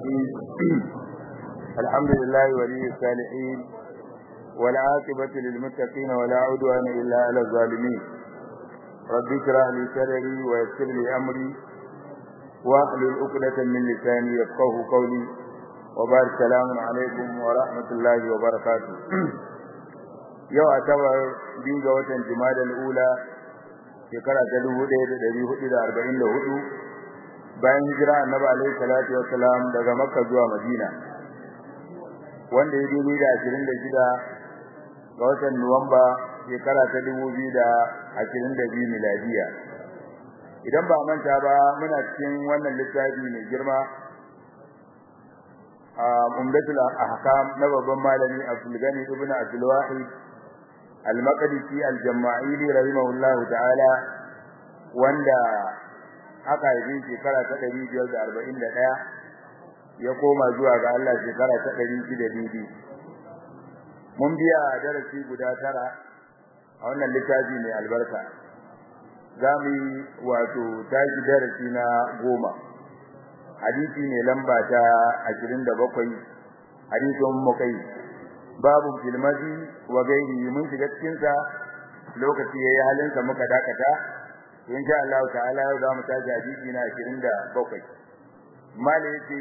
الرحيم الحمد لله ولي الصالحين والعاقبة للمتقين ولا عدوان إلا على الظالمين رب اشرح لي صدري ويسر لي أمري واحلل عقدة من لساني يفقه قولي وبارك السلام عليكم ورحمة الله وبركاته yau asabar biyu ga watan Jumadal ula shekara ta 1444 bayan hijira Annabi alaihi salatu wassalam daga Makka zuwa Madina wanda ya dubi da 26 ga watan Nuwamba shekara ta 2022 miladiya idan ba manta ba muna cikin wannan littafi mai girma a umdatul ahkam na babban malami Abdul Gani ibn Abdul Wahid al-Maqdisi al-Jama'ili rahimahullahu ta'ala wanda aka yi shekara ta 541 ya koma zuwa ga Allah shekara ta 600 mun biya darasi guda tara a wannan littafi mai albarka zamu wato tashi darasi na goma hadisi ne lamba ta 27 hadisin mukai babu filmazi wa gairi mun shiga cikin sa lokaci yayi halin sa muka dakata insha Allah ta'ala yau za mu tashi hadisi na 27 mali yace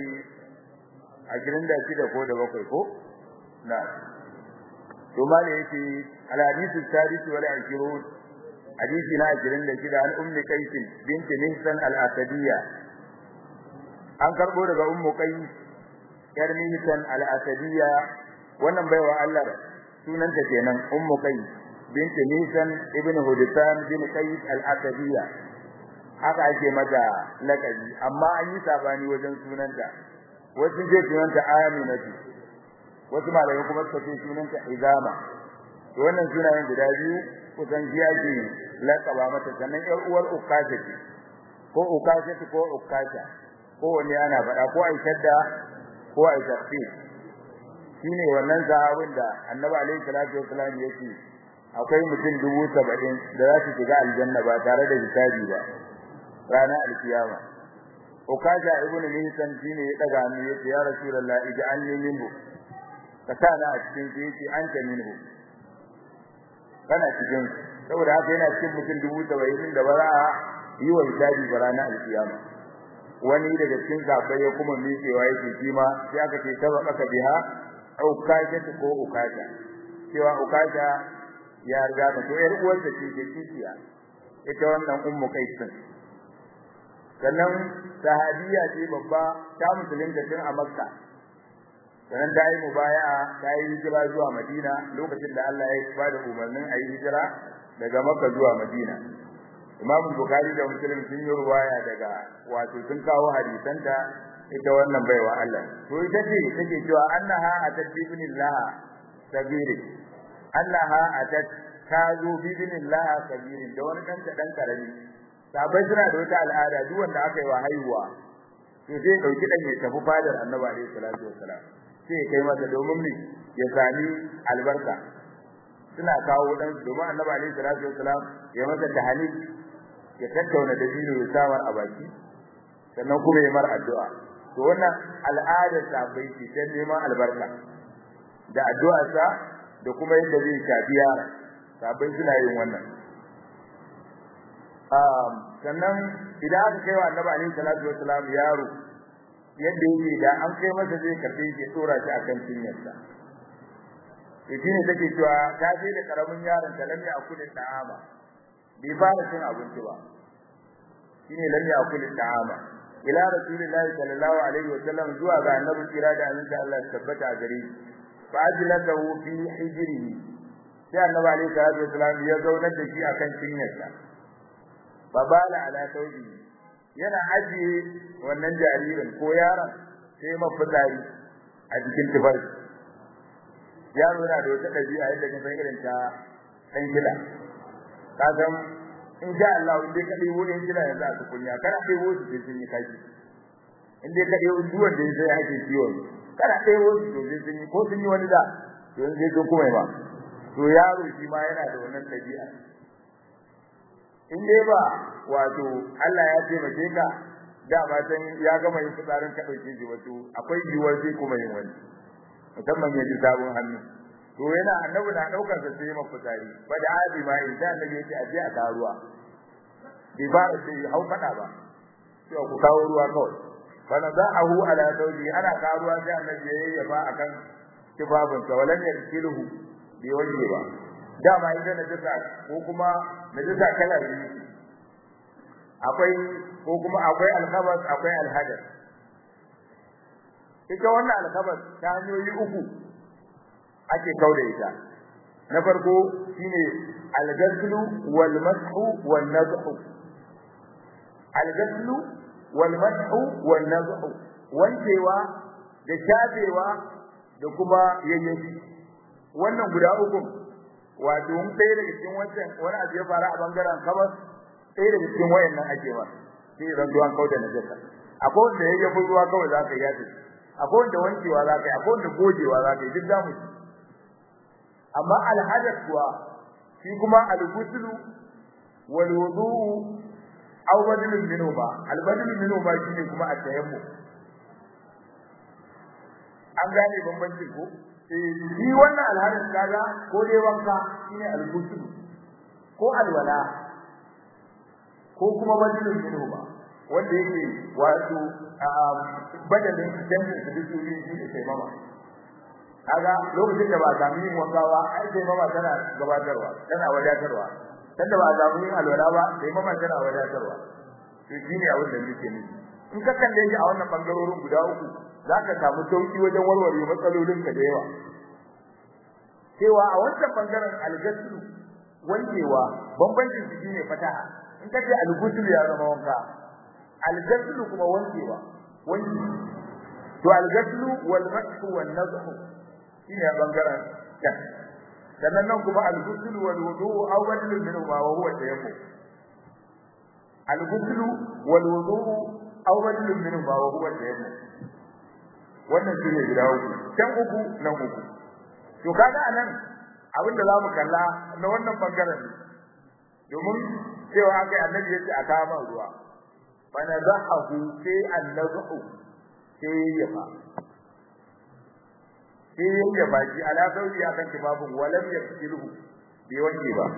26 ko da bakwai ko na to mali yace al hadisi sadis wal 20 hadisi na 26 an ummi qais binti mihsan al asadiyya an karbo daga ummu qais yar mihsan al asadiyya wannan baiwa Allah sunanta kenan ummu qais binti Nisan ibn Hudisan bin Qais al-Asadiyya haka ake mata lakabi amma an yi sabani wajen sunanta wasu ce sunanta Aminatu wasu malamai kuma suka ce sunanta Izama to wannan sunayen guda biyu kusan shi ake lakaba mata sannan ƴar uwar Ukasha ce ko Ukasha ko Ukasha ko wani ana faɗa ko Aishadda ko Aishafi shine wannan sahabin da Annabi alaihi salatu wasallam yake akwai mutum dubu saba'in da za su shiga aljanna ba tare da hisabi ba ranar alkiyama ukaja ibn mihsan shine ya daga hannu yace ya rasulullah ij'alni minhu ka sa na a cikin shi yace anta minhu kana cikin saboda haka yana cikin mutum dubu saba'in da ba za a yi wa hisabi ba ranar alkiyama wani daga cikin sahabbai ya kuma miƙewa yake shi ma sai aka ce sabaka biha ukaja ko ukaja cewa ukaja ya riga ka to yar uwarsa ce ke kishiya ita wannan ummu kaisin sannan sahabiya ce babba ta musulunta tun a makka sannan ta yi mubaya'a ta yi hijira zuwa madina lokacin da Allah ya ba da umarnin a yi hijira daga makka zuwa madina imam bukhari da muslim sun yi ruwaya daga wato sun kawo hadisanta ita wannan baiwa Allah to ita ce take cewa annaha atat ibnillah sabiri annaha atat ta zo bidinillah kabirin da wani dan dan karami sabai suna da wata al'ada duk wanda aka yi wa haihuwa to sai dauki dan ya tafi fadar annabi alaihi salatu wassalam sai kai masa domin ne ya sami albarka suna kawo dan domin annabi alaihi salatu wassalam ya masa tahani ya tattauna da dino ya samar a baki sannan kuma ya mar addu'a to wannan al'adar sabai ce ta neman albarka da addu'a sa da kuma yadda zai shafi yara sabai suna yin wannan um sannan idan aka kai wa annabi alaihi salatu wassalam yaro yadda yake da an kai masa zai karbe shi tsora shi akan cinyarsa yace ne take cewa ta je da karamin yaron ta lamme a kudin da'ama bai fara cin abinci ba shine lamme a kudin da'ama ila rasulillahi sallallahu alaihi wasallam zuwa ga annabi kira da annabi Allah tabbata gare shi fa ajlatahu fi hijrihi sai annabi alaihi salatu wasallam ya zaunar da shi akan cinyarsa fa bala ala tawbi yana ajiye wannan jaririn ko yaron sai mafitsari a cikin tufar yaro yana da wata dabi'a yadda kan san irin ta dan gida ka san in sha Allah in dai ka dai wurin gida yanzu a tukunya kana dai wuce sai sun yi kaji in dai ka dai duwan da sai ake ciwon kana dai wuce to sai sun yi ko sun yi wani da to yanzu sai sun kuma ba to yaro shi ma yana da wannan dabi'a in dai ba wato Allah ya taimake ka da ba san ya gama yin fitsarin ka dauke shi wato akwai yiwuwar sai kuma yin wani musamman ya ji sabon hannu to yana annabi na daukar sa sai mafi fitsari ba da abi ma in da annabi yace aje a karuwa bai fara sai hau fada ba sai ku kawo ruwa kawai bana za'ahu ala zawji ana karuwa sai annabi yayi ya ba akan kibabin sa walan yarkiluhu bai wanke ba dama ita najasa ko kuma najasa kala biyu akwai ko kuma akwai alkhabas akwai alhadath ita wannan alkhabas ta hanyoyi uku ake kauda ita na farko shine alghaslu wal mashu wal nadhu alghaslu wal mashu wal nadhu wankewa da shafewa da kuma yayyafi wannan guda uku wato mun ɗaya daga cikin wancan wani abu ya fara a bangaren kabas ɗaya daga cikin wayannan ake ba sai ran duwan kauda na jaka akwai wanda yayyafi ruwa kawai za ka yi yafi akwai wanda wankewa za ka yi akwai wanda gogewa za ka yi duk zamu ci amma alhadath kuwa shi kuma al-ghuslu wal wudu'u aw badalun minhuma al-badal minhuma shine kuma at-tayammum an gane bambancin ko eh shi wannan alhadath kaga ko dai wanka shine al-ghuslu ko alwala ko kuma badalun minhuma wanda yake wato badalin jami'in da duk shi ne sai mama kaga lokacin da ba samu yin wanka ba ai sai mama tana gabatarwa tana wadatarwa tunda ba samu yin alwala ba sai mama tana wadatarwa to shine abin da muke nufi in ka kalle shi a wannan bangarorin guda uku zaka samu sauki wajen warware matsalolin ka da yawa cewa a wancan bangaren algaslu wankewa bambancin su shine fataha in kace alguslu ya zama wanka algaslu kuma wankewa wanki to algaslu wal mashu wan nadhu shine bangaren ta sannan nan kuma al-ghusl wal wudu' aw badal minhu ma wa huwa tayammum al-ghusl wal wudu' aw badal minhu ma wa huwa tayammum wannan shine guda uku can uku nan uku to kaga anan abinda zamu kalla na wannan bangaren domin cewa akai annabi yace a kama ruwa fa nazahu sai an-nazu sai ya fa sai ya baki ala sauri akan kibabun walam yakilhu bai wanke ba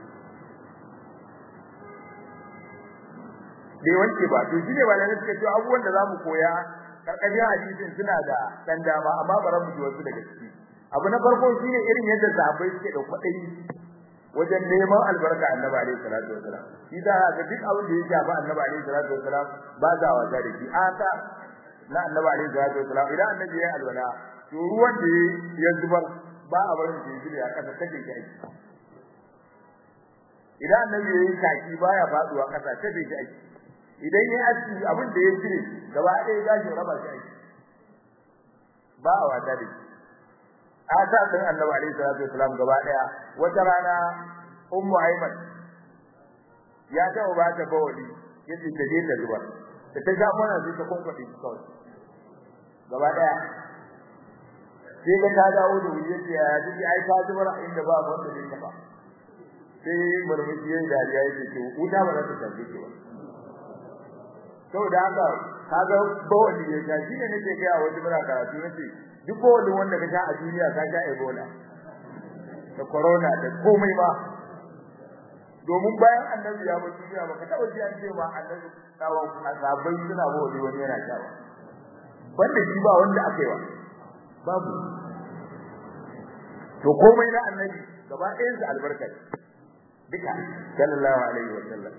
bai wanke ba to shine ba lalle suka ce abubuwan da zamu koya karkashin hadisin suna da dan dama amma bara mu ji wasu daga ciki abu na farko shine irin yadda sahabbai suke da kwadai wajen neman albarka annabi alaihi salatu wasalam shi da ga duk abin da ya shafi annabi alaihi salatu wasalam ba za wa da shi ata na annabi alaihi salatu wasalam idan annabi ya alwala to ruwan da ya zubar ba a barin shi zuwa kasa take shi aiki idan annabi ya yi kaki baya faduwa kasa take shi aiki idan ya aski abin da ya cire gaba ɗaya gashin raba shi aiki ba a wata da shi asa din annabi alaihi salatu wasalam gaba ɗaya wata rana ummu aiman ya taɓa ba ta bawali yace ta je ta zubar da ta ga mana sai ta kwankwaɗe shi kawai gaba ɗaya sai ga ta dawo da wuri yace ya ji ai ta zubar inda ba wanda zai taba sai murmushi yayin dariya yake ce wuta ba za ta tafi ki ba saboda haka kaga bawali ya ta shine nake ga wani mura karatu nace duk bawalin wanda ka sha a duniya ka sha ebola da corona da komai ba domin bayan annabi ya bar duniya ba ka taba ji an ce ma annabi tsawon azabai suna bawali wani yana sha ba banda shi ba wanda aka yi wa babu to komai na annabi gaba ɗayan su albarka duka sallallahu alaihi wa sallam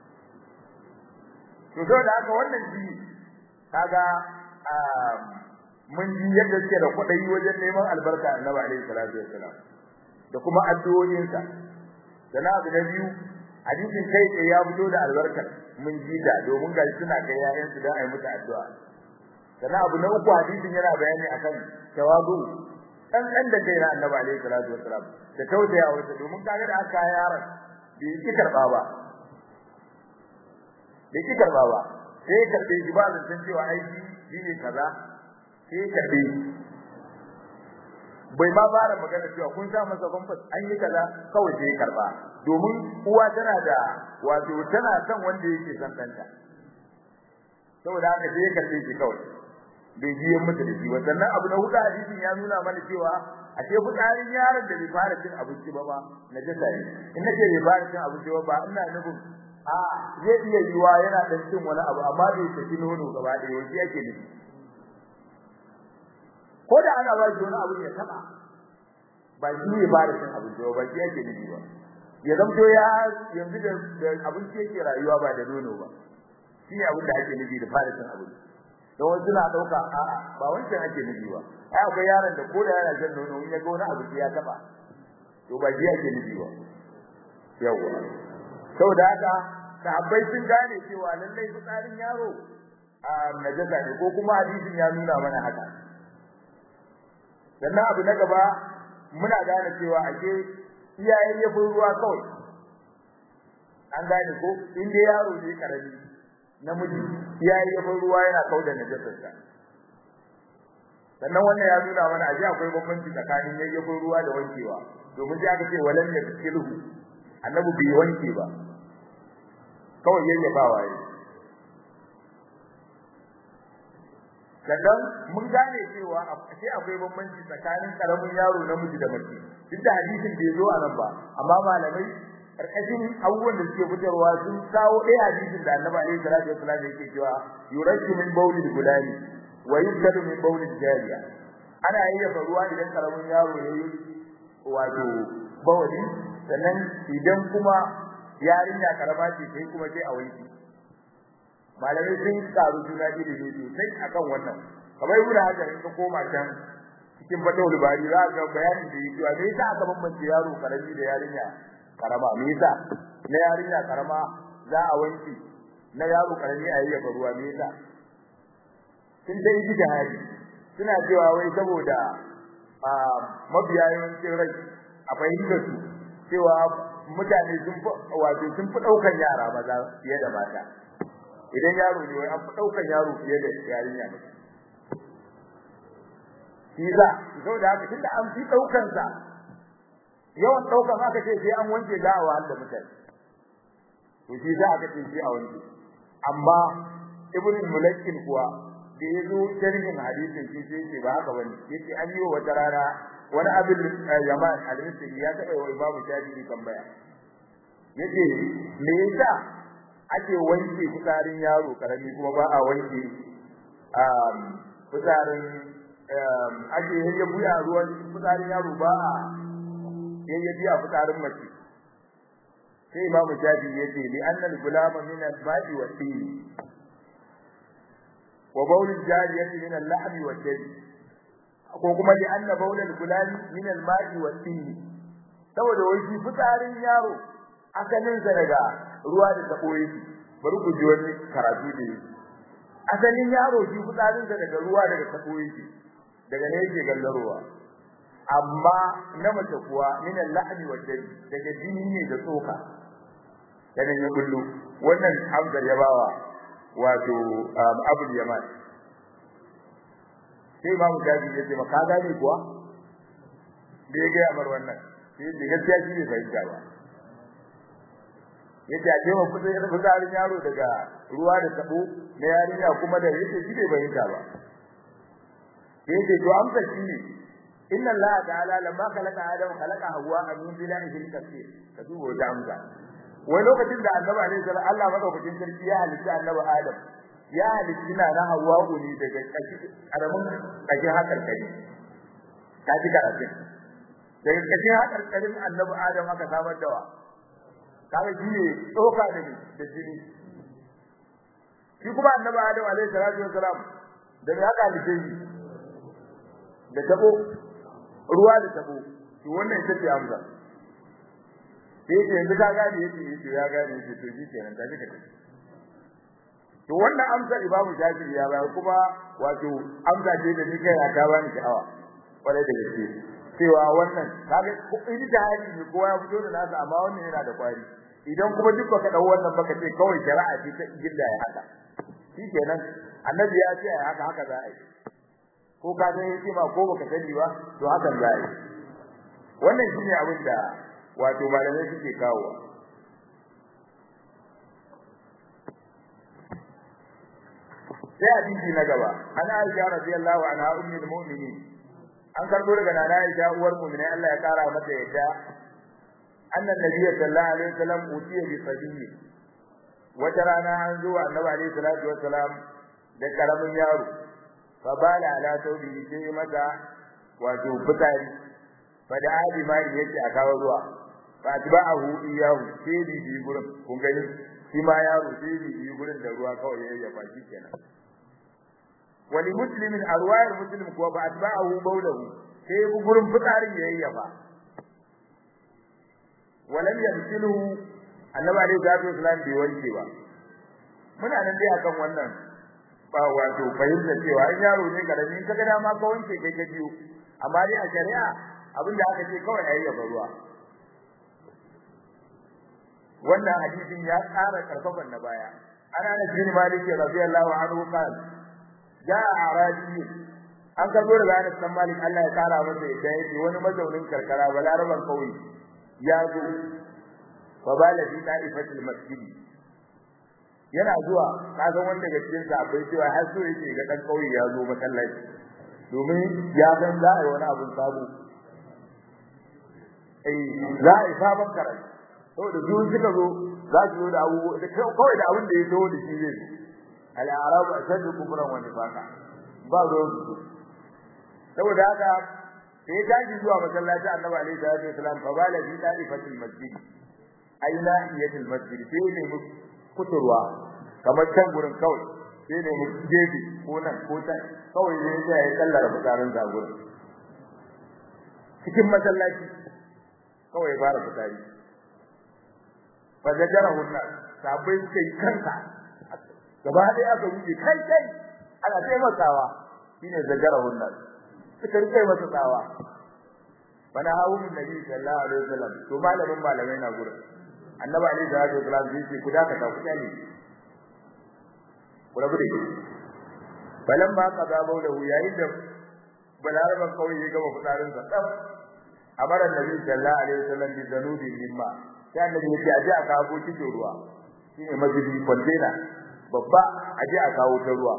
to so da haka wannan shi kaga mun ji yadda suke da kuɗi wajen neman albarka annabi alaihi salatu wa sallam da kuma addu'o'insa sana abu na biyu hadisin kai tsaye ya fito da albarkar mun ji da domin ga suna kai yayansu don a yi musu addu'a sana abu na uku hadisin yana bayani akan tawazu dan dan da kai na annabi alaihi salatu wasalam da tausaya wata domin kaga da aka yaron bai ki karba ba bai ki karba ba sai karbe shi ba zan san cewa aiki shine kaza sai karbe bai ma fara magana cewa kun sa masa kwamfas an yi kaza kawai sai karba domin uwa tana da wato tana son wanda yake son danta saboda haka sai ya karbe shi kawai bai biye musu da shi ba sannan abu na hudu hadisin ya nuna mana cewa a ce fitsarin yaron da bai fara cin abinci ba ba na jasa ne in nace bai fara cin abinci ba ba ina nufin a zai iya yiwa yana dan cin wani abu amma bai saki nono gaba ɗaya wani yake nufi ko da ana ba shi wani abu ya taba ba shi ne fara cin abinci ba ba shi yake nufi ba ya zamto ya yanzu da abinci yake rayuwa ba da nono ba shi ne abin da ake nufi da fara cin abinci don wasu suna ɗauka a'a ba wancan ake nufi ba ai akwai yaron da ko da yana shan nono in ya ga wani abu ya taba to ba shi ake nufi ba yawa saboda haka sahabbai sun gane cewa lallai fitsarin yaro a najasa ne ko kuma hadisin ya nuna mana haka sannan abu na gaba muna gane cewa ake iyayen yafin ruwa kawai an gane ko in dai yaro ne karami namiji iyayen yafin ruwa yana kauda najasarsa sannan wannan ya nuna mana aje akwai bambanci tsakanin yayyafin ruwa da wankewa domin sai aka ce walan yafkiluhu annabi bai wanke ba kawai yayyafawa yi sannan mun gane cewa sai akwai bambanci tsakanin karamin yaro namiji da mace duk da hadisin bai zo a nan ba amma malamai karkashin abubuwan da suke fitarwa sun kawo ɗaya hadisin da annabi alaihi salatu wasallam yake cewa yurashu min bawlil gulani wa yukadu min bawlil jariya ana yayyafa ruwa idan karamin yaro yayi wato bawali sannan idan kuma yarinya karama ce sai kuma sai a wanki malamai sun karu juna ilimi sosai akan wannan kamar ibn hajar in ka koma can cikin fatawul bari za ka bayanin da yake wa me yasa aka bambance yaro karami da yarinya karama me yasa na yarinya karama za a wanki na yaro karami a yayyafa ruwa me yasa sun dai ji jihadi suna cewa wai saboda a mabiya yawancin rai a fahimtar su cewa mutane sun fi wato sun fi daukan yara maza fiye da mata idan yaro ne wai an fi daukan yaro fiye da yarinya ne shi za saboda haka tunda an fi daukan sa yawan daukan aka ce sai an wanke gawa da mutane to shi za aka ce sai a wanke amma ibn mulakkin kuwa da yazo sharhin hadisin shi sai ce ba haka bane yace an yi wata rana wani abin yaman al-misri ya taɓa wa imamu shafi'i tambaya yace me yasa ake wanke fitsarin yaro karami kuma ba a wanke um fitsarin um ake yayya buya ruwan fitsarin yaro ba a yayya biya fitsarin mace sai imamu shafi'i yace li anna al-gulama min al-ba'i wa tin wa bawl al-jariyati min al-lahmi wa dami ko kuma li anna bawl al-gulami min al-ma'i wa tin saboda wai shi fitsarin yaro asalin sa daga ruwa da tabo yake bari ku ji wani karatu da yake asalin yaro shi fitsarin sa daga ruwa daga tabo yake daga ne yake gallarowa amma na mace kuwa min al-lahmi wa dami daga jini ne da tsoka dan ya bullo wannan hamzar ya bawa wato abul yaman sai imamu jaji ya ce maka gane kuwa da ya ga amar wannan sai ya gaskiya shi ne fahimta ba yace a ce wa kudin fitsarin yaro daga ruwa da tabo na yarinya kuma da yace shi bai fahimta ba sai yace to amsa shi ne inna allaha ta'ala lamma khalaqa adama khalaqa hawa min bilahi fil kafir ka duba da amsa wai lokacin da annabi alaihi salam Allah madaukakin sarki ya halitta annabi Adam ya halitta na na Hawwa ne daga kashi karamin kashi hakar kai ta ji karatu daga kashi hakar karin annabi Adam aka samar da wa kaga shi ne tsoka da da jini shi kuma annabi Adam alaihi salatu wasalam daga haka halitta shi da tabo ruwa da tabo to wannan ita ce amsa sai yace yanzu ka gane yace yace ya gane yace to shi kenan ta kika to wannan amsa imamu shafi'i ya bayar kuma wato amsa ce da nika ya ta bani sha'awa kwarai da gaske cewa wannan kaga in da hali ne kowa ya fito da nasa amma wannan yana da kwari idan kuma duk baka dau wannan baka ce kawai shari'a ce ta gilla ya haka shi kenan annabi ya ce ai haka haka za a yi ko ka san yake ma ko baka sani ba to hakan za a yi wannan shine abin da wato malamai suke kawo sai hadisi na gaba ana Aisha radiyallahu anha ummul mu'minin an karbo daga nana Aisha uwar mu'mini Allah ya kara mata yadda annan nabiy sallallahu alaihi wasallam utiya bi sabiyi wata rana an zo annabi alaihi salatu wasalam da karamin yaro fa bala ala tawbi sai mata wato fitari fa da abi mai yake a kawo ruwa fa atba'ahu iyahu sai bi bi gurin kun gani shi ma yaro sai bi bi gurin da ruwa kawai yayi ya baki kenan wali muslimin arwayar muslim kuwa ba atba'ahu bawlahu sai bu gurin fitarin yayi ya ba walam yamsiluhu annabi alaihi salatu wasallam bai wanke ba muna nan dai akan wannan ba wato fahimta cewa in yaro ne karami in kaga dama ka wanke kai ka biyo amma dai a shari'a abinda aka ce kawai ayi ya ruwa wannan hadisin ya tsara karfafan na baya ana da bin malik radiyallahu anhu qala jaa arabi an karbo daga Anas bin Malik Allah ya kara masa yadda yake wani mazaunin karkara balaraban kauye ya zo fa bala fi ta'ifatil masjid yana zuwa kasan wanda daga cikin sa akwai cewa har so yake ga dan kauye ya zo masallaci domin ya san za a yi wani abun sabo eh za a yi sabon karatu saboda su suka zo za su zo da abubuwa kawai da abin da ya zo da shi zai al-arabu ashaddu kufran wa nifaqa ba ruwan su saboda haka sai ya tashi zuwa masallaci annabi alaihi salatu wasalam fa bala fi ta'ifatil masjid aina iyatil masjid sai ne mu kuturwa kamar can gurin kawai sai ne mu gefe ko nan ko can kawai ne sai ya kallara fitarin sa gurin cikin masallaci kawai fara fitari fa zajarahu nas sabai suka yi kanka gaba ɗaya aka wuce kai kai ana taimakawa shine zajarahu nas suka rike masa tsawa bana hawo min nabi sallallahu alaihi wasallam to malamin malamai na gurin annabi alaihi salatu wasallam zai ce ku daka ta ku tani ku rabu da shi balan ma ka gabo da hu yayin da balaraban kawai ya gama fitarin sa tsaf amara nabi sallallahu alaihi wasallam bi danubi mimma sai annabi ya ce aje a kawo cikin ruwa shine majidi container babba aje a kawo ta ruwa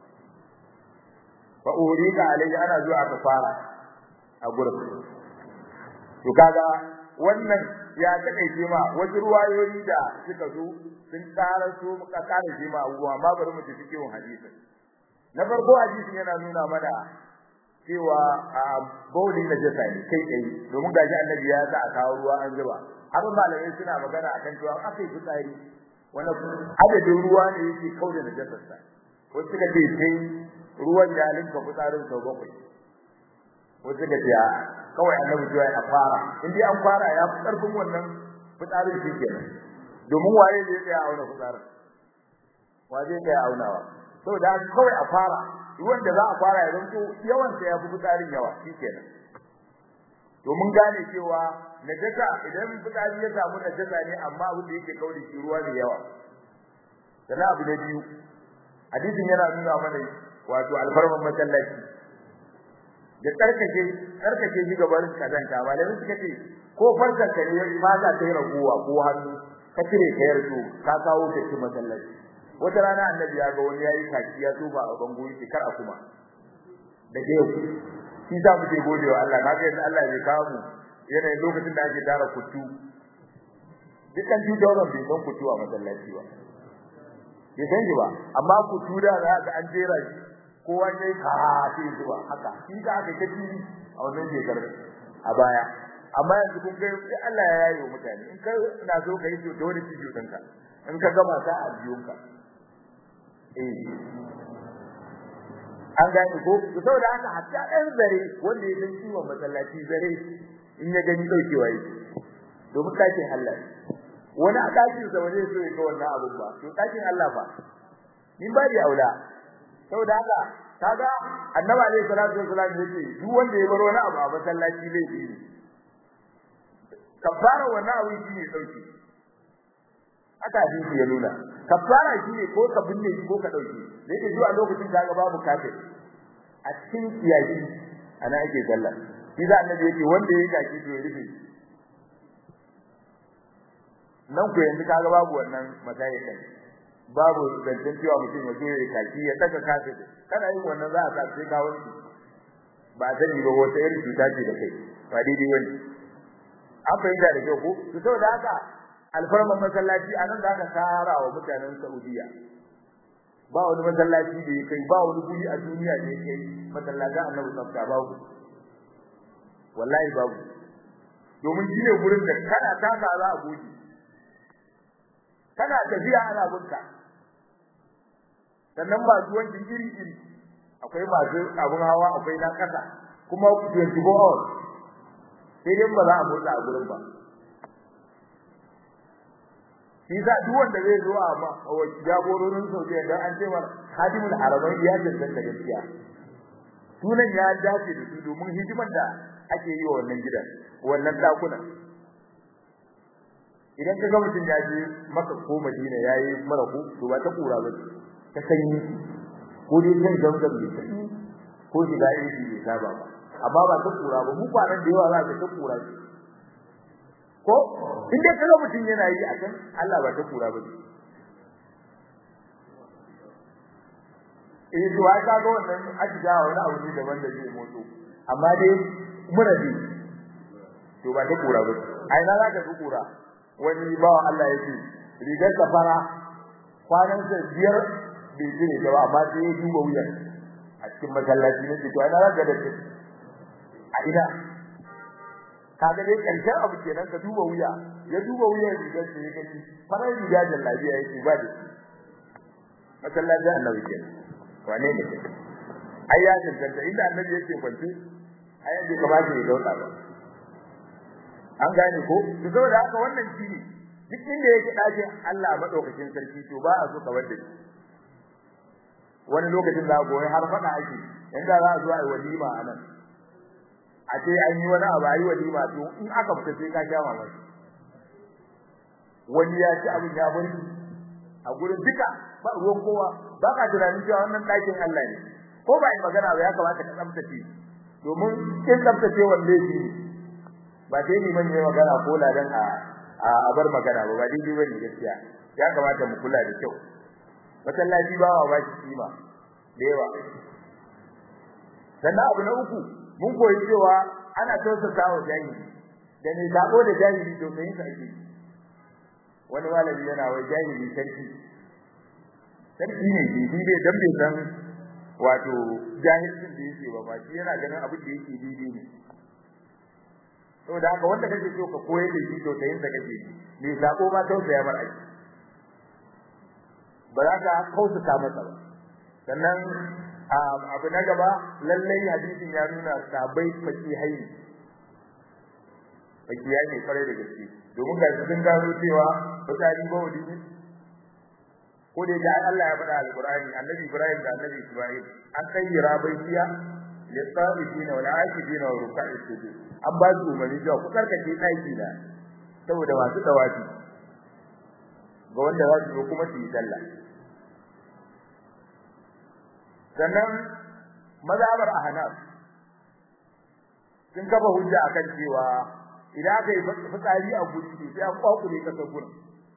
fa urika alayhi ana zuwa aka fara a gurin to kaga wannan ya take ma wasu ruwayoyi da suka zo sun tsara su muka kare shi ma abubuwa amma bari mu tafi cikin hadisi na farko hadisin yana nuna mana cewa a baulin najasa ne kai kai domin gaji annabi ya sa a kawo ruwa an zuba har malamai suna magana akan cewa akai fitsari wannan adadin ruwa ne yake kauda najasarsa wasu suka ce sai ruwan ya linka fitsarin sau bakwai wasu ga ce kawai annabi cewa ya fara in dai an fara ya fi karfin wannan fitsarin shi kenan domin waye zai tsaya auna fitsarin wa zai tsaya aunawa saboda kawai a fara ruwan da za a fara ya zanto yawan sa ya fi fitsarin yawa shi kenan to mun gane cewa najasa idan fitsari ya samu najasa ne amma abin da yake kauri shi ruwa ne yawa sannan abu na biyu hadisin yana nuna mana wato alfarman masallaci da tsarkake tsarkake shi gaban kazanta malamin suka ce ko farkar ka ne ba za ta yi raguwa ko hannu ka cire ka yarto ka kawo ta cikin masallaci wata rana annabi ya ga wani yayi kaki ya tuba a bango yake kar a kuma da ke yau shi za mu je godewa Allah kaga yanzu Allah ya kawo mu yanayin lokacin da ake tara kutu dukkan tutoron bai san kutu a masallaci ba bai san shi ba amma kutu da za ka an jera shi kowa ne ka sai zuwa haka shi ka aka kaci a wannan shekarar a baya amma yanzu kun ga Allah ya yayo mutane in ka na so ka yi to dole ki jutun ka in ka gama ka a biyun ka eh an gane ko to saboda haka hatta ɗan zare wanda ya san ciwon masallaci zare in ya gani daukewa yake domin ɗakin Allah wani a ɗakin sa wani so ya ga wannan abun ba to ɗakin Allah ba min ba da aula saboda haka kaga annabi alaihi salatu wasallam yake duk wanda ya bar wani abu a masallaci laifi ne kafara wannan abu shi ne dauki haka hadisi ya nuna kafara shi ne ko ka binne ko ka dauke da yake zuwa lokacin da ga babu kafir a cikin kiyaki ana ake sallah shi da annabi yake wanda yayi kaki to ya rufe nan ku yanzu kaga babu wannan matsayi kai babu zancen cewa mutum ya zo ya kaki ya daga kafin kana yin wannan za a sa sai ka wani ba sani ba wata irin cuta ce da kai ba daidai wani an fahimta da kyau ko to saboda haka alfarman masallaci a nan za ka tara wa mutanen Saudiya ba wani masallaci da ya kai ba wani guri a duniya da ya kai masallacin annabi tsafta babu wallahi babu domin shi ne gurin da kana taka za a goge kana tafiya ana bunka sannan ba zuwan iri iri akwai masu abun hawa akwai na kasa kuma 24 hours sai dai ba za a motsa a gurin ba shi sa duk wanda zai zo a jagororin Saudiya dan an ce mar hadimul haramain ya tantance gaskiya sunan ya dace da su domin hidimar da ake yi wa wannan gidan wannan dakuna idan ka ga mutum ya je maka ko Madina yayi mara ku to ba ta kura ba ta sanyi ko dai kan zamzam ne ko shiga iri ne ta ba amma ba ta kura ba mu kwanan da yawa za ka ta kura ko in dai kaga mutum yana yi a kan Allah ba ta kura ba eh to ai kaga wannan ajiya wani abu ne daban da zai motso amma dai muradi to ba ta kura ba ai na zaka ga kura wani bawa Allah yake rigar safara kwanan sa biyar bai jire ta ba amma sai ya duba wuyan a cikin masallaci ne to ai na zaka da a ina kaga dai karshen abu kenan ka duba wuya ya duba wuyan rigar sa ya gani farar riga da lafiya yake ba da shi masallacin annabi kenan wane ne ai ya tantance inda annabi yake kwance ai bai kamata ya dauka ba an gane ko to saboda haka wannan shine duk inda yake dace Allah madaukakin sarki to ba a so ka wanda wani lokacin za goyi har fada ake inda za a zo ai walima anan a ce an yi wani abu ayi walima to in aka fita sai ka sha mamaki wani ya ci abin ya bari a gurin duka ba ruwan kowa ba ka tunanin cewa wannan ɗakin Allah ne ko ba yi magana ba ya kamata ka tsaftace domin kin tsaftace wanda yake ba dai ni man yi magana ko ladan a a bar magana ba ba dai bane gaskiya ya kamata mu kula da kyau masallaci ba wa bashi kima da yawa sannan abu na uku mun koyi cewa ana tausasa wa jahili da ne sabo da jahili to sai sa ake wani malami yana wai jahili sarki sarki ne shi bai dan bai san wato jahilcin da yake ba ba shi yana ganin abin da yake daidai ne saboda haka wanda kake so ka koyar da shi to tayin da kake me sako ma tausaya mar aiki ba za ka kausa masa ba sannan abu na gaba lallai hadisin ya nuna sabai faki hayi faki ne kwarai da gaske domin ga sun gano cewa fitsari ba wadi ne ko da ya Allah ya faɗa alqur'ani annabi Ibrahim da annabi Isma'il an kayyira baitiya lisa'ifina wal aakifina wa ruk'i sujud an ba su umarni cewa ku karkace daki da saboda masu dawafi ga wanda za su kuma su yi sallah sannan mazhabar ahnaf sun kafa hujja akan cewa idan aka yi fitsari a guri sai an kwakule kasar gurin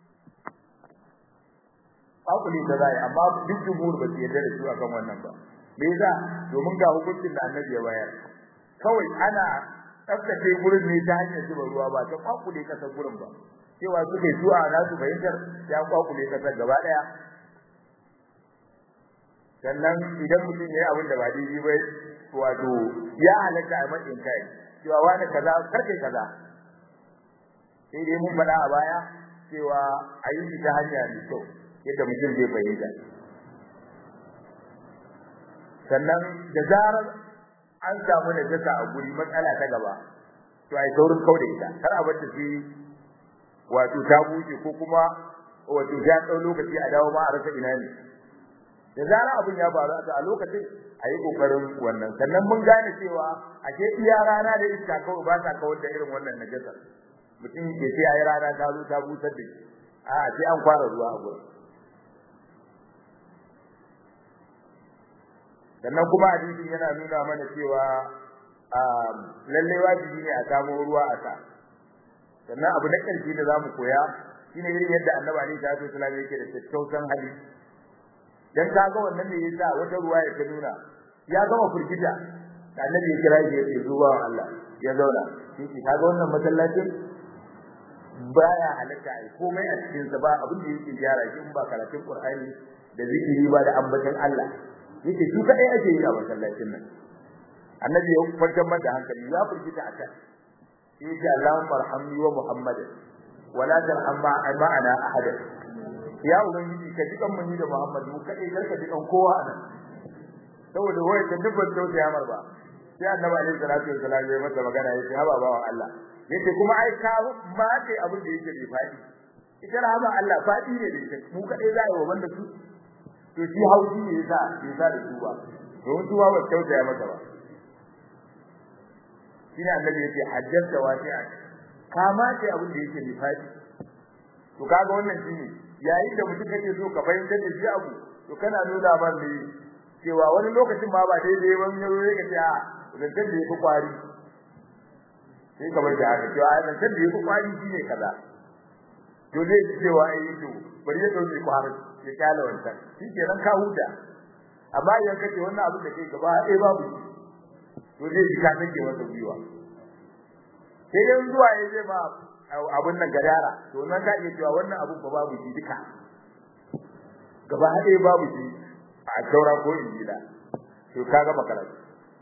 kwakule da zai amma duk jumhur ba su yarda da su akan wannan ba me yasa domin ga hukuncin da annabi ya bayar kawai ana tsaftace gurin ne ta hanyar zuba ruwa ba ta kwakule kasar gurin ba cewa suke zuwa na su fahimtar ya kwakule kasar gaba daya sannan idan mutum ya yi abin da ba daidai ba wato ya halatta a matsayin kai cewa wani kaza karkai kaza sai dai mun faɗa a baya cewa a yi shi ta hanya mai kyau yadda mutum zai fahimta sannan da zarar an samu najasa a guri matsala ta gaba to ai saurin kauda ita kar a bar ta shi wato ta buce ko kuma wato ya tsau lokaci a dawo ma a rasa ina ne da zarar abin ya faru a lokacin a yi kokarin wannan sannan mun gane cewa ashe iya rana da iska kawai ba ta kawar da irin wannan najasa mutum ke ce ayi rana ta zo ta busar da shi a sai an fara ruwa a gurin sannan kuma hadisin yana nuna mana cewa lalle wajibi ne a samu ruwa a sa sannan abu na ƙarshe da zamu koya shine irin yadda annabi alaihi salatu wasallam yake da tattausan hali dan kaga wannan ne yasa wata ruwa ya ta nuna ya gama furgita da annabi ya kira shi ya ce zuwa Allah ya zauna shi kaga wannan masallacin baya halatta ai komai a cikin sa ba abin da yake gyara shi in ba karatun Qur'ani da zikiri ba da ambaton Allah yake shi kadai ake yi a masallacin nan annabi ya kwantar da hankali ya furgita a kan yace Allahumma arhamni wa Muhammadan wala tarham ma'ana ahad ya ubangiji ka ji kan ni da Muhammad mu kadai karka ji kan kowa anan saboda wai da dubban tausa ya marba sai annabi alaihi salatu wasallam ya masa magana yace haba bawa Allah yace kuma ai ka ma kai abin da yake bai fadi ita rahama Allah fadi ne da ita mu kadai za a yi wa banda su to shi hauji ne yasa yasa da su ba don su ba tausa ya masa ba shine annabi yace hajjata wasi'a kama ce abin da yake nifadi to kaga wannan shine yayin da mutum kake so ka fahimtar da shi abu to kana nuna ba ne cewa wani lokacin ma ba daidai ba ne yau ka ce a zantar da yake kwari sai ka bar da haka cewa zantar da yake kwari shine kaza to zai ji cewa ai to bari ya dauke kwari ya kala wancan shi kenan ka huta amma idan kace wannan abin da kai gaba ɗaya babu to zai ji ka sake masa gwiwa sai dai zuwa ya zai ba abun nan gadara to nan ka iya cewa wannan abun ba babu shi duka gaba ɗaya babu shi a taura ko injila to kaga makaratu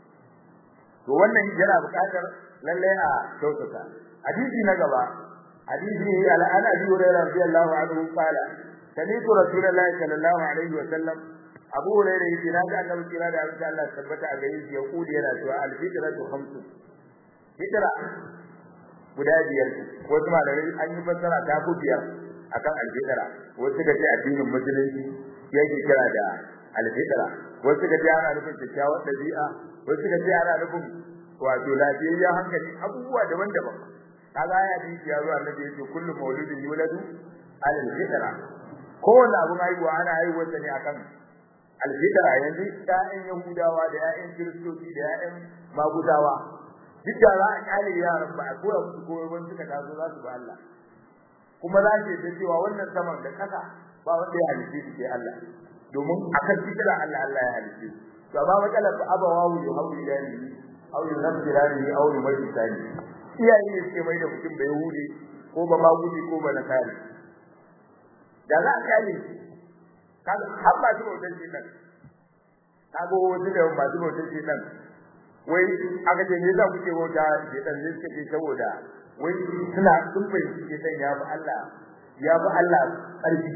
to wannan yana buƙatar lalle a kyautata hadisi na gaba hadisi al-ana bi hurairah radiyallahu anhu qala sami'tu rasulullahi sallallahu alaihi wa sallam abu hurairah yace na ga annabi kira da abin Allah tabbata a gare shi ya kudi yana cewa al-fitratu khamsu fitra guda biyar wasu malamai an yi fassara ta ku biyar akan al-fitra wasu ga ce addinin musulunci yake kira da al-fitra wasu ga ce ana nufin kyakkyawar dabi'a wasu ga ce ana nufin wato lafiyayyen hankali abubuwa daban-daban kaga ya ji ya zuwa annabi yace kullu mauludin yuladu al-fitra kowanne abu haihuwa ana haihuwar ne akan alfitra yanzu ƴaƴan yahudawa da ƴaƴan kiristoci da ƴaƴan magudawa duk da za a kyale yaran ba a koya musu koyo ban suka taso za su ba Allah kuma za ke ta cewa wannan saman da ƙasa ba wanda ya halice su sai Allah domin akan fitra Allah Allah ya halice su to amma matsalar fa abawahu yuhawwi dani aw yunzirani aw yumajisani iyaye ne suke mai da mutum da yahudi ko ba magudi ko ba nasari da za a kyale shi kaga har ba su bautar shi nan kaga wani da ba su bautar shi nan wai aka ce me yasa kuke bauta shi dan ne suka ce saboda wai suna sun fahimci shi dan ya bi Allah ya bi Allah karfi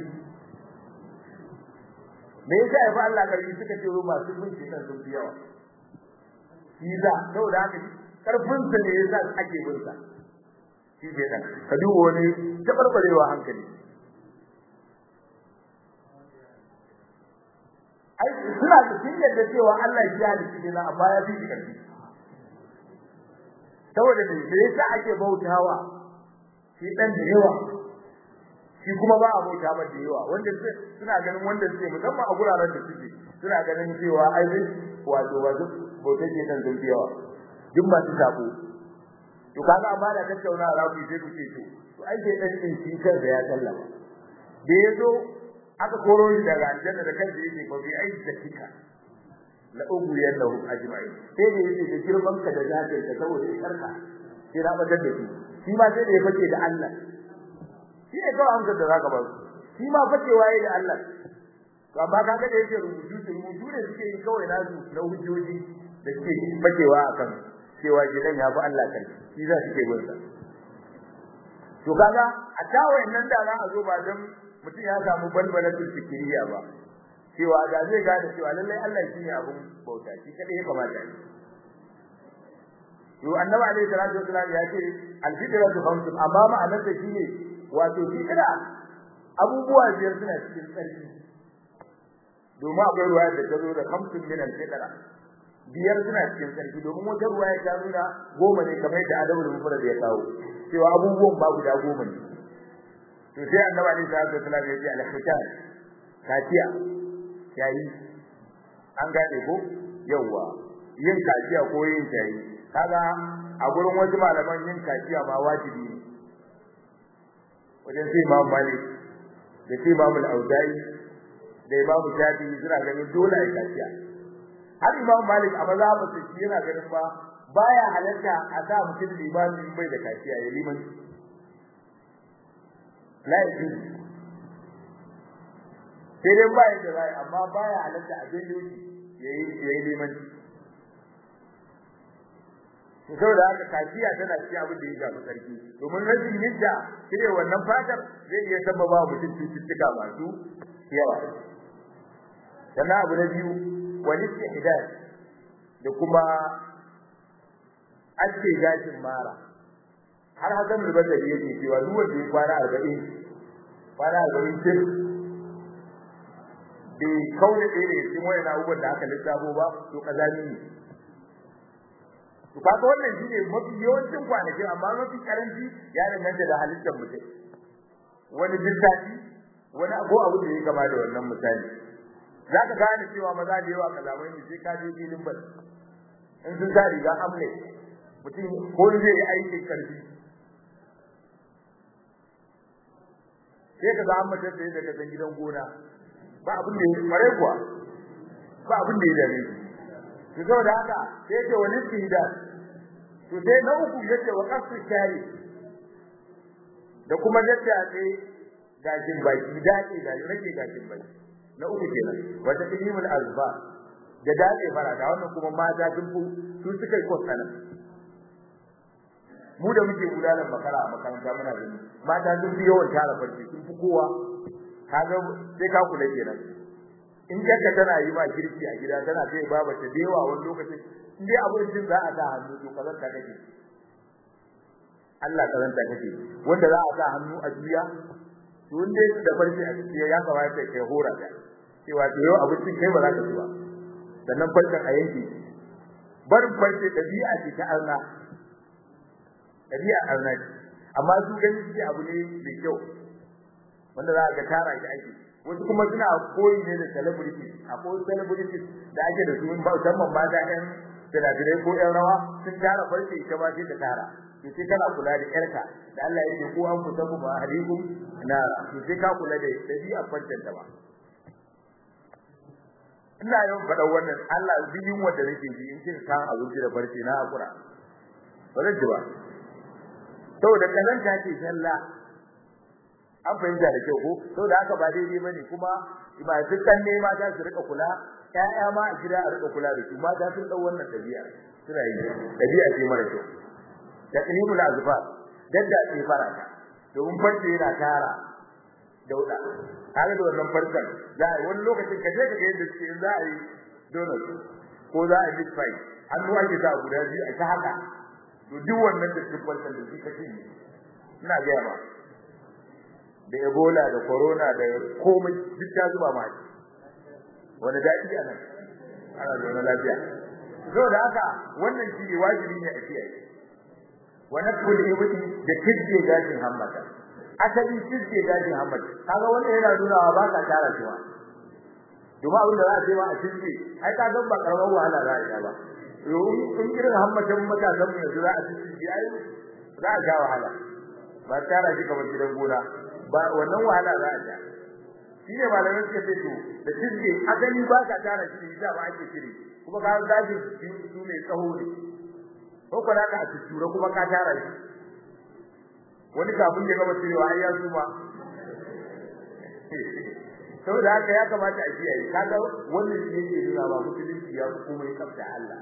me yasa ya bi Allah karfi suka ce wai masu bin shi dan sun fi yawa shi da saboda haka karfin sa ne yasa ake bin sa shi ke dan ka duba wani tabarbarewa hankali ai suna da sun yadda cewa Allah ya halitta ne amma ya fi shi karfi saboda me da yasa ake bautawa shi dan da yawa shi kuma ba a bauta ba da yawa wanda suna ganin wanda suke musamman a guraren da suke suna ganin cewa ai zai wato wato bautar ke dan sun fi yawa duk masu sako to kaga amma da tattauna za ku sai ku ce to to ai sai dan din shi kansa ya sallama da yazo aka koro shi daga aljanna da kansa yake fa bi ai zakika la ugu yallahu ajma'in sai da yake da girman ka da zakai ka saboda karka sai na badar da shi shi ma sai da ya fake da Allah shi ne kawai amsar da zaka ba shi ma fakewa yayi da Allah to amma kaga da yake rubutu su rubutu da suke yi kawai nasu na hujjoji da suke fakewa akan cewa gidan ya fi Allah kai shi za su ke bin sa to kaga a tawayen nan da za a zo ba dan mutum ya samu balbalatul fikiriya ba cewa da zai gane cewa lallai Allah shi ne abun bauta shi kadai ya kamata ne to annabi alaihi salatu wasallam ya ce al-fitratu khamsun amma ma'anar ta shine wato fitra abubuwa biyar suna cikin tsarki domin akwai ruwaya da ta zo da khamsun min al-fitra biyar suna cikin tsarki domin wata ruwaya ta nuna goma ne kamar da adabul mufrad ya kawo cewa abubuwan ba guda goma ne to sai annabi alaihi salatu wasallam ya ce al-khitan kaciya yayi an gane ko yawa yin kaciya ko yin tayi kaga a gurin wasu malaman yin kaciya ma wajibi ne wajen sai Imam Malik da sai Imam Al-Auza'i da Imam Shafi'i suna ganin dole ai kaciya har Imam Malik a mazhabin sa shi yana ganin ba baya halatta a sa mutum limami bai da kaciya ya liman la yaji sai dai ba yadda zai amma baya halatta a janyo shi yayi yayi liman saboda haka kaciya tana cikin abin da ya shafi sarki domin rashin yadda cire wannan fatar zai iya sababa mutum cututtuka masu yawa sannan abu na biyu wani ihdad da kuma ake gashin mara har hakan da bada yake cewa duk wanda ya kwana 40 kwana 40 sai bai kaune ɗaya ne cikin wayan abubuwan da aka lissafo ba to kazani ne to kaga wannan shine mafi yawancin kwanaki amma mafi karanci ya danganta da halittar mutum wani dittaci wani abu abu da ya kama da wannan misali zaka gane cewa maza da yawa kalamai ne sai ka je filin bal in sun sa riga amle mutum ko zai yi aikin karfi sai ka ga an mace sai daga san gidan gona ba abin da ya mare kuwa ba abin da ya dame shi to saboda haka sai ce wani tihda to sai na uku yace wa qasu shari da kuma yadda sai gashin baki dace da rage gashin baki na uku kenan wata ilimul azba da dace fara da wannan kuma mata sun fu su suka yi kosana mu da muke gudanar makara a makaranta muna gani mata sun fi yawan tara farce sun fi kowa kaga sai ka kula kenan in ka tana yi ma girki a gida tana kai baba ta dewa wani lokacin in dai abincin za a sa hannu to kazan ta kake Allah kazan ta kake wanda za a sa hannu a juya to in dai da farce a cikin ya kamata kai hora ta cewa to yau abincin kai ba za ka ci ba sannan farcen a yanke barin farce dabi'a ce ta arna dabi'a arna ce amma su gani shi abu ne mai kyau wanda za ka tara shi ake wasu kuma suna koyi ne da celebrity akwai celebrity da ake da su musamman mata ɗan sinadarai ko ƴan rawa sun tara farce ita ba sai ta tara to sai kana kula da ƴarka da Allah ya ce ko an kusa ku ba hadikum nara to sai ka kula da dabi'a farcen ta ba ina yawan faɗa wannan Allah biyin wanda nake ji in kin san abinci da farce na hakura ba zan ji ba saboda kazanta ce sallah an fahimta da kyau ko saboda haka ba daidai bane kuma ba dukkan ne mata su rika kula ƴaƴa ma a gida a rika kula da su mata sun dau wannan dabi'a suna yi dabi'a ce mara kyau taqlimul azfar dadda ce farata domin farce yana tara dauda kaga da wannan farkan za a wani lokacin kaje ka ga yadda suke za a yi donut ko za a yi meat pie hannu ake sa guda biyu a ta haka to duk wannan da cikin farkan da shi kace ina ga ba da ebola da corona da komai duk ta zuba ma shi wani daɗi a nan ana zaune lafiya saboda haka wannan shi ne wajibi ne a kiyaye wa nakul ibti da kidje gashin hammata asali kidje gashin hammata kaga wannan yana nuna ba ka tara shi ba duba abin da za a ce ma a kidje ai ka ga ba karamar wahala za a yi ba yo in irin hammatan matasan mu yanzu za a kidje ai za a sha wahala ba tara shi kamar gidan gona ba wannan wahala za a ja shi ne malamai suka ce to da kidje asali ba ka tara shi da ba ake kire kuma ka gashin su ne tsaho ne ko kuma ka a tura kuma ka tara shi wani kafin ya gaba cirewa ai ya suma saboda haka ya kamata a kiyaye kaga wannan shi yake nuna ba musulunci ya fi komai tsafta Allah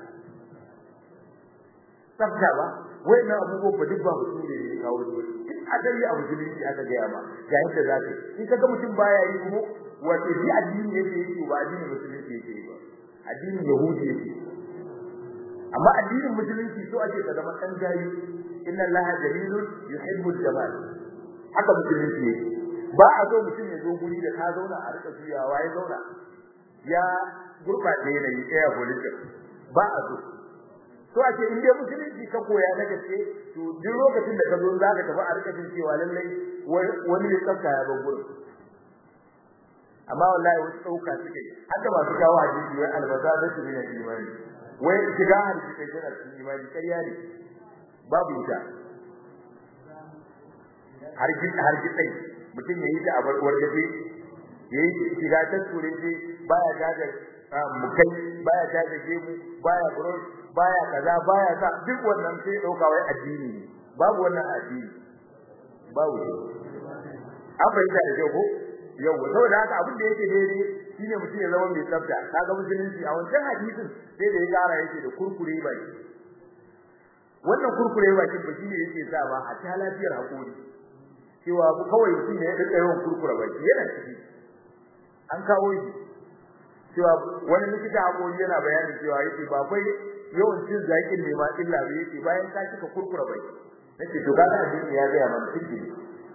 tsafta ba wannan abubuwan ba duk ba musulunci ne kawo su duk adali a musulunci aka gaya ma ga yadda za ka in kaga mutum baya yi kuma wato shi addini yake yi ba addinin musulunci yake yi ba addinin yahudi yake amma addinin musulunci so ake ka zama kan jayi inna allaha jamilun yuhibbul jamal haka musulunci yake ba a so mutum ya zo guri da ka zauna a rika juyawa ya zauna ya gurbace yanayi ɗaya politik ba a so so ake in dai musulunci ka koya na gaske to duk lokacin da ka zo za ka tafi a rika jin cewa lallai wani ne tsafta ya bar gurin amma wallahi wasu ɗauka suke haka masu kawo hadisi wai albasa da su ne imani wai shiga hadisi kai tana cikin imani ƙarya ne babu ita har gid har gidai mutum yayi ta a barkwar gaje yayi shiga ta turinci baya gajar mukai baya gajar gemu baya bros baya kaza baya sa duk wannan sai dauka wai addini ne babu wannan addini babu an bayyana da kyau ko yau saboda haka abin da yake daidai shine mutum ya zama mai tsafta kaga musulunci a wancan hadisin sai da ya kara yake da kurkure bai wannan kurkure bakin ba shine yake sa ba a ta lafiyar hakuri cewa kawai mutum ne ya rika yawan kurkure baki yana ciki an kawo shi cewa wani likita hakuri yana bayani cewa yake ba kai yawan cin zakin ne ma illa ba yake bayan ka cika kurkure baki nace to kaga addini ya ga mana cikin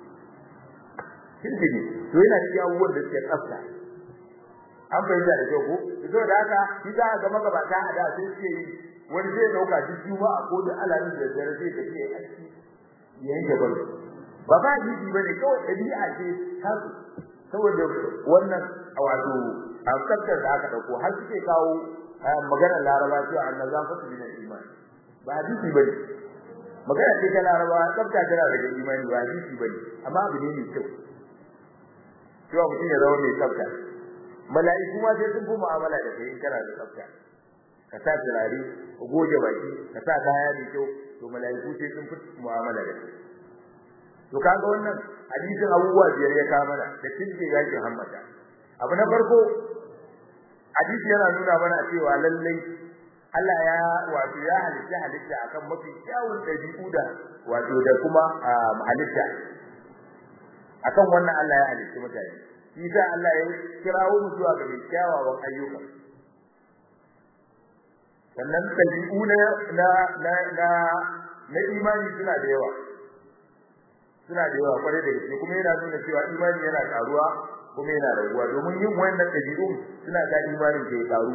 cikin to yana cikin abubuwan da suke tsafta an bayyana da kyau ko to da haka shi za ga magabata a da sai suke yi wani zai dauka duk juma'a ko da alamin da dare zai tafi a ciki yayin da bai ba ba jiji bane kawai dabi'a ce ta saboda wannan wato a tsaftar da aka dauko har suke kawo magana laraba cewa annazafatu min al-iman ba hadisi bane magana ce ta laraba tsafta tana daga imani ba hadisi bane amma abu ne mai kyau cewa mutum ya zama mai tsafta mala'iku ma sai sun fi mu'amala da kai in kana da tsafta ka sa turare ka goge baki ka sa kaya mai kyau to mala'iku sai sun fi mu'amala da kai to kaga wannan hadisin abubuwa biyar ya kama mana da tinje yakin hammata abu na farko hadisi yana nuna mana cewa lallai Allah ya wato ya halitta halitta akan mafi kyawun dabi'u da wato da kuma halitta akan wannan Allah ya halitta mutane shi sa Allah ya kirawo mu zuwa ga kyawawan ayyuka sannan dabi'u na na na na imani suna da yawa suna da yawa kwarai da gaske kuma yana nuna cewa imani yana karuwa kuma yana raguwa domin yin wannan dabi'u suna ga imanin ke karu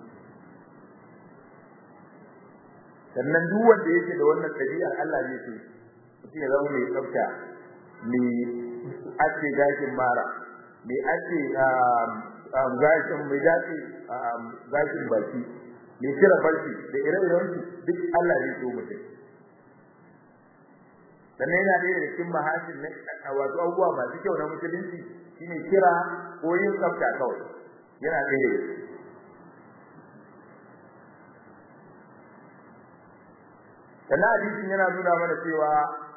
sannan duk wanda yake da wannan dabi'ar Allah ne ce mutum ya zama mai tsafta mai ake gashin mara mai ake gashin mai dace gashin baki mai kira barci da ire-iren su duk Allah ne so mutum sannan yana da cikin mahasin na wato abubuwa masu kyau na musulunci shine kira ko yin tsafta kawai yana da sannan hadisin yana nuna mana cewa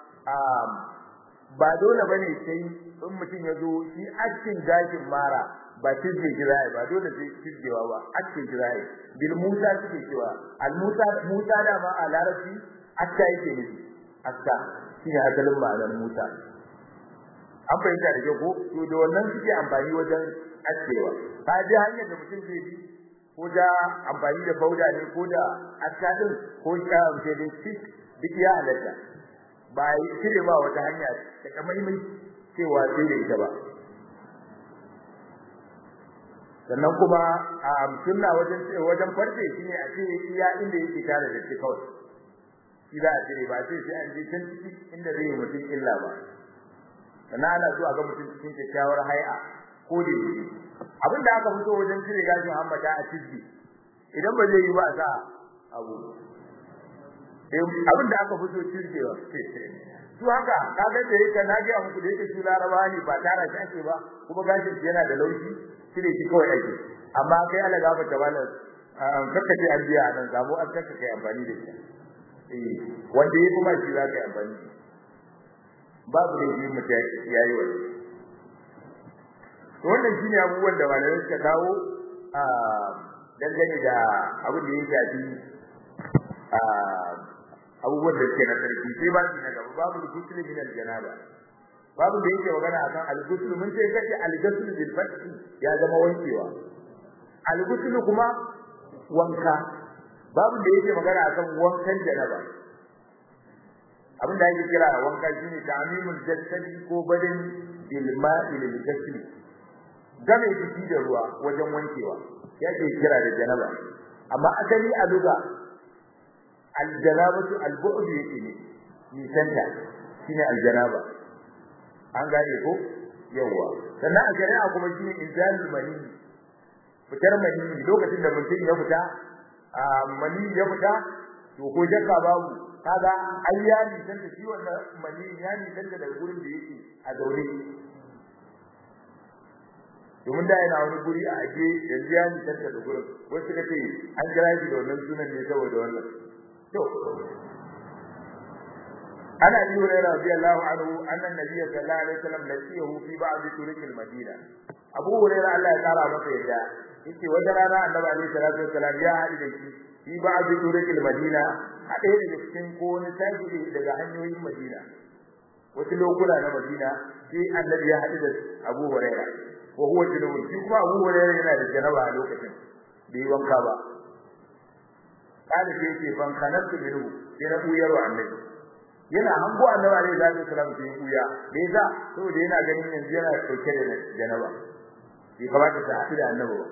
ba dole bane sai in mutum ya zo shi acin gashin mara ba tizge jirai ba dole sai tizgewa ba acin jirai bil musa suke cewa al musa musa da ma a larabci akka yake ne akka shine asalin ma'anar musa an fahimta da ko to da wannan suke amfani wajen acewa ka ji hanyar da mutum zai bi ko da amfani da fauda ne ko da akka din ko da sai dai duk ya halatta ba yi cire ba wata hanya ta kamaimai cewa sai da ita ba sannan kuma a sunna wajen wajen farce shine a ce iya inda yake tare da shi kawai shi za a cire ba sai sai an je can ciki inda zai mutum illa ba sannan ana so a ga mutum cikin kyakkyawar hai'a ko da yake abin da aka fito wajen cire gashin hammata a ciki idan ba zai yi ba a sa abu abin da aka fito cirkewa su haka kaga da yake na ga muku da yake su laraba ne ba tara shi ake ba kuma gashin shi yana da laushi cire shi kawai ake amma kai Allah gafa ta bala kakka ce an biya nan samu an kakka kai amfani da shi eh wanda yake kuma shi zaka yi amfani babu da yi mutum yayi wani to wannan shine abubuwan da malamai suka kawo a dangane da abin da ya shafi a abubuwan da suke na sarki sai ba shi na gaba babu al-ghusl min al-janaba babu da yake magana akan al-ghusl mun ce kace al-ghusl bil fathi ya zama wankewa al-ghusl kuma wanka babu da yake magana akan wankan janaba abin da yake kira wanka shine ta'mimul jasadi ko badin bil ma'i lil ghusl game jiki da ruwa wajen wankewa yake kira da janaba amma asali a lugha aljanabatu albu'd yake ne nisanta shine aljanaba an gane ko yawa sannan a shari'a kuma shine inzalul mani fitar mani lokacin da mutum ya fita mani ya fita to ko jaka babu kaga ai ya ni dan da shi wannan mani ya ni dan da gurin da yake a zaure domin da yana wani guri a aje yanzu ya ni dan da gurin wasu kace an kira shi da wannan sunan ne saboda wannan to ana yi wa radiyallahu anhu annan nabiyyi sallallahu alaihi wasallam laqiyahu fi ba'd turuq al-madina abu hurairah Allah ya kara masa yadda yace wata rana annabi alaihi salatu wasallam ya haɗu da shi fi ba'd turuq al-madina a ɗaya daga cikin ko wani tashi daga hanyoyin madina wasu lokuna na madina sai annabi ya haɗu da abu hurairah wa huwa junubun shi kuma abu hurairah yana da janaba a lokacin bai wanka ba kada sai ce ban kanatu minhu sai na buyar wa annabi yana hango annabi alaihi salatu wasallam sai buya me yasa saboda yana ganin yanzu yana dauke da janaba bai kamata ta haɗu da annabi ba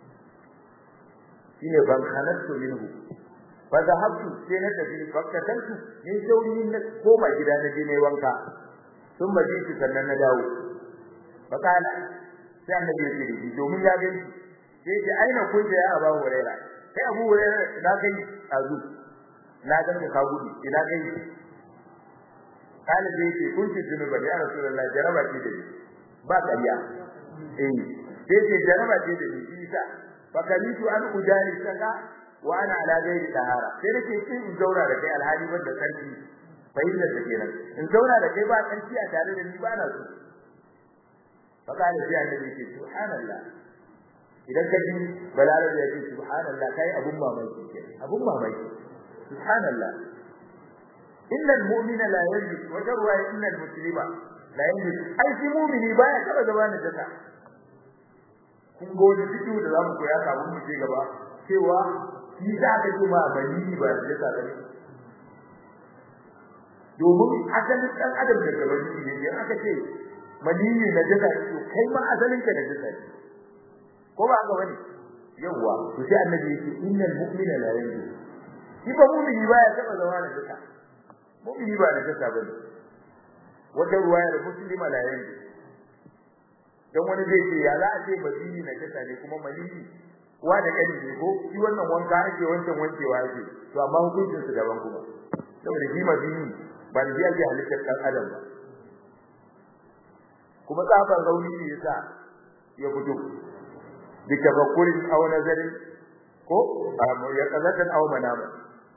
shine ban kanatu minhu fa zahabtu sai na tafi fakkatantu ni sauri na koma gida na je ne wanka sun maji shi sannan na dawo fa kana sai annabi ya ce domin ya gani sai ce aina kunta ya aba huraira kai abu huraira na kai azu na ganka ka gudu ina kai kana sai ce kunti junuba ya rasulullahi jaraba ce da ba kariya eh sai ce jaraba ce da isa fa kalitu an ujali saka wa ana ala ghairi tahara sai nake kin in zauna da kai alhali wanda sarki fahimtar da kenan in zauna da kai ba sarki a tare da ni ba na so fa kana sai annabi ce subhanallah idan ka ji balarabe ya ce subhanallah kai abun mamaki ke abun mamaki subhanallah inna almu'mina la yanjus wa jarwa inna almuslima la yanjus ai shi mu'mini baya taba zama na jaka kun gode fito da zamu koya kafin mu je gaba cewa shi za ka ji ma bani ba da jaka bane domin asalin dan adam da gabani ne idan aka ce maniyyi na jaka to kai ma asalin ka na jaka ne ko ba ga wani yawa to sai annabi yake innal mu'mina la yanzu shi ba mu'mini ba ya taba zama da jaka mu'mini ba da jaka bane wata ruwaya da muslima la yanzu dan wani zai ce ya za a ce bazini na jaka ne kuma maniyyi wa da kani ne ko shi wannan wanka ake wancan wankewa ake to amma hukuncin su daban kuma saboda shi mazini ba da ake halittar dan adam ba kuma tsaban rauni ne yasa ya fito bi tafakkurin aw nazarin ko ya kazatan aw manama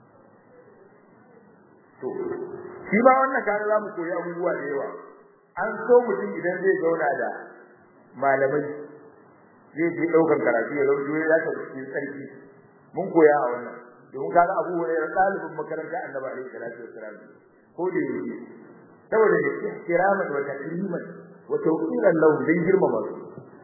to shi ma wannan kare za mu koyi abubuwa da yawa an so mutum idan zai zauna da malamai zai je daukar karatu ya zama ya ta cikin sarki mun koya a wannan domin kaga Abu Hurairah talibin makaranta Annabi alaihi salatu wassalam ko da yake saboda ne ihtiraman wa takriman wa tawqiran lahu dan girmama su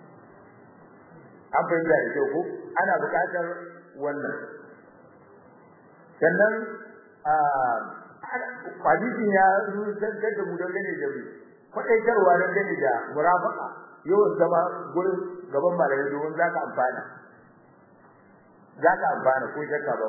an fahimta da kyau ko ana buƙatar wannan sannan a hadisin ya zantar da mu dangane da mu kwaɗaitarwa dangane da murafaka yawan zama gurin gaban malamai domin za ka amfana za ka amfana ko shakka ba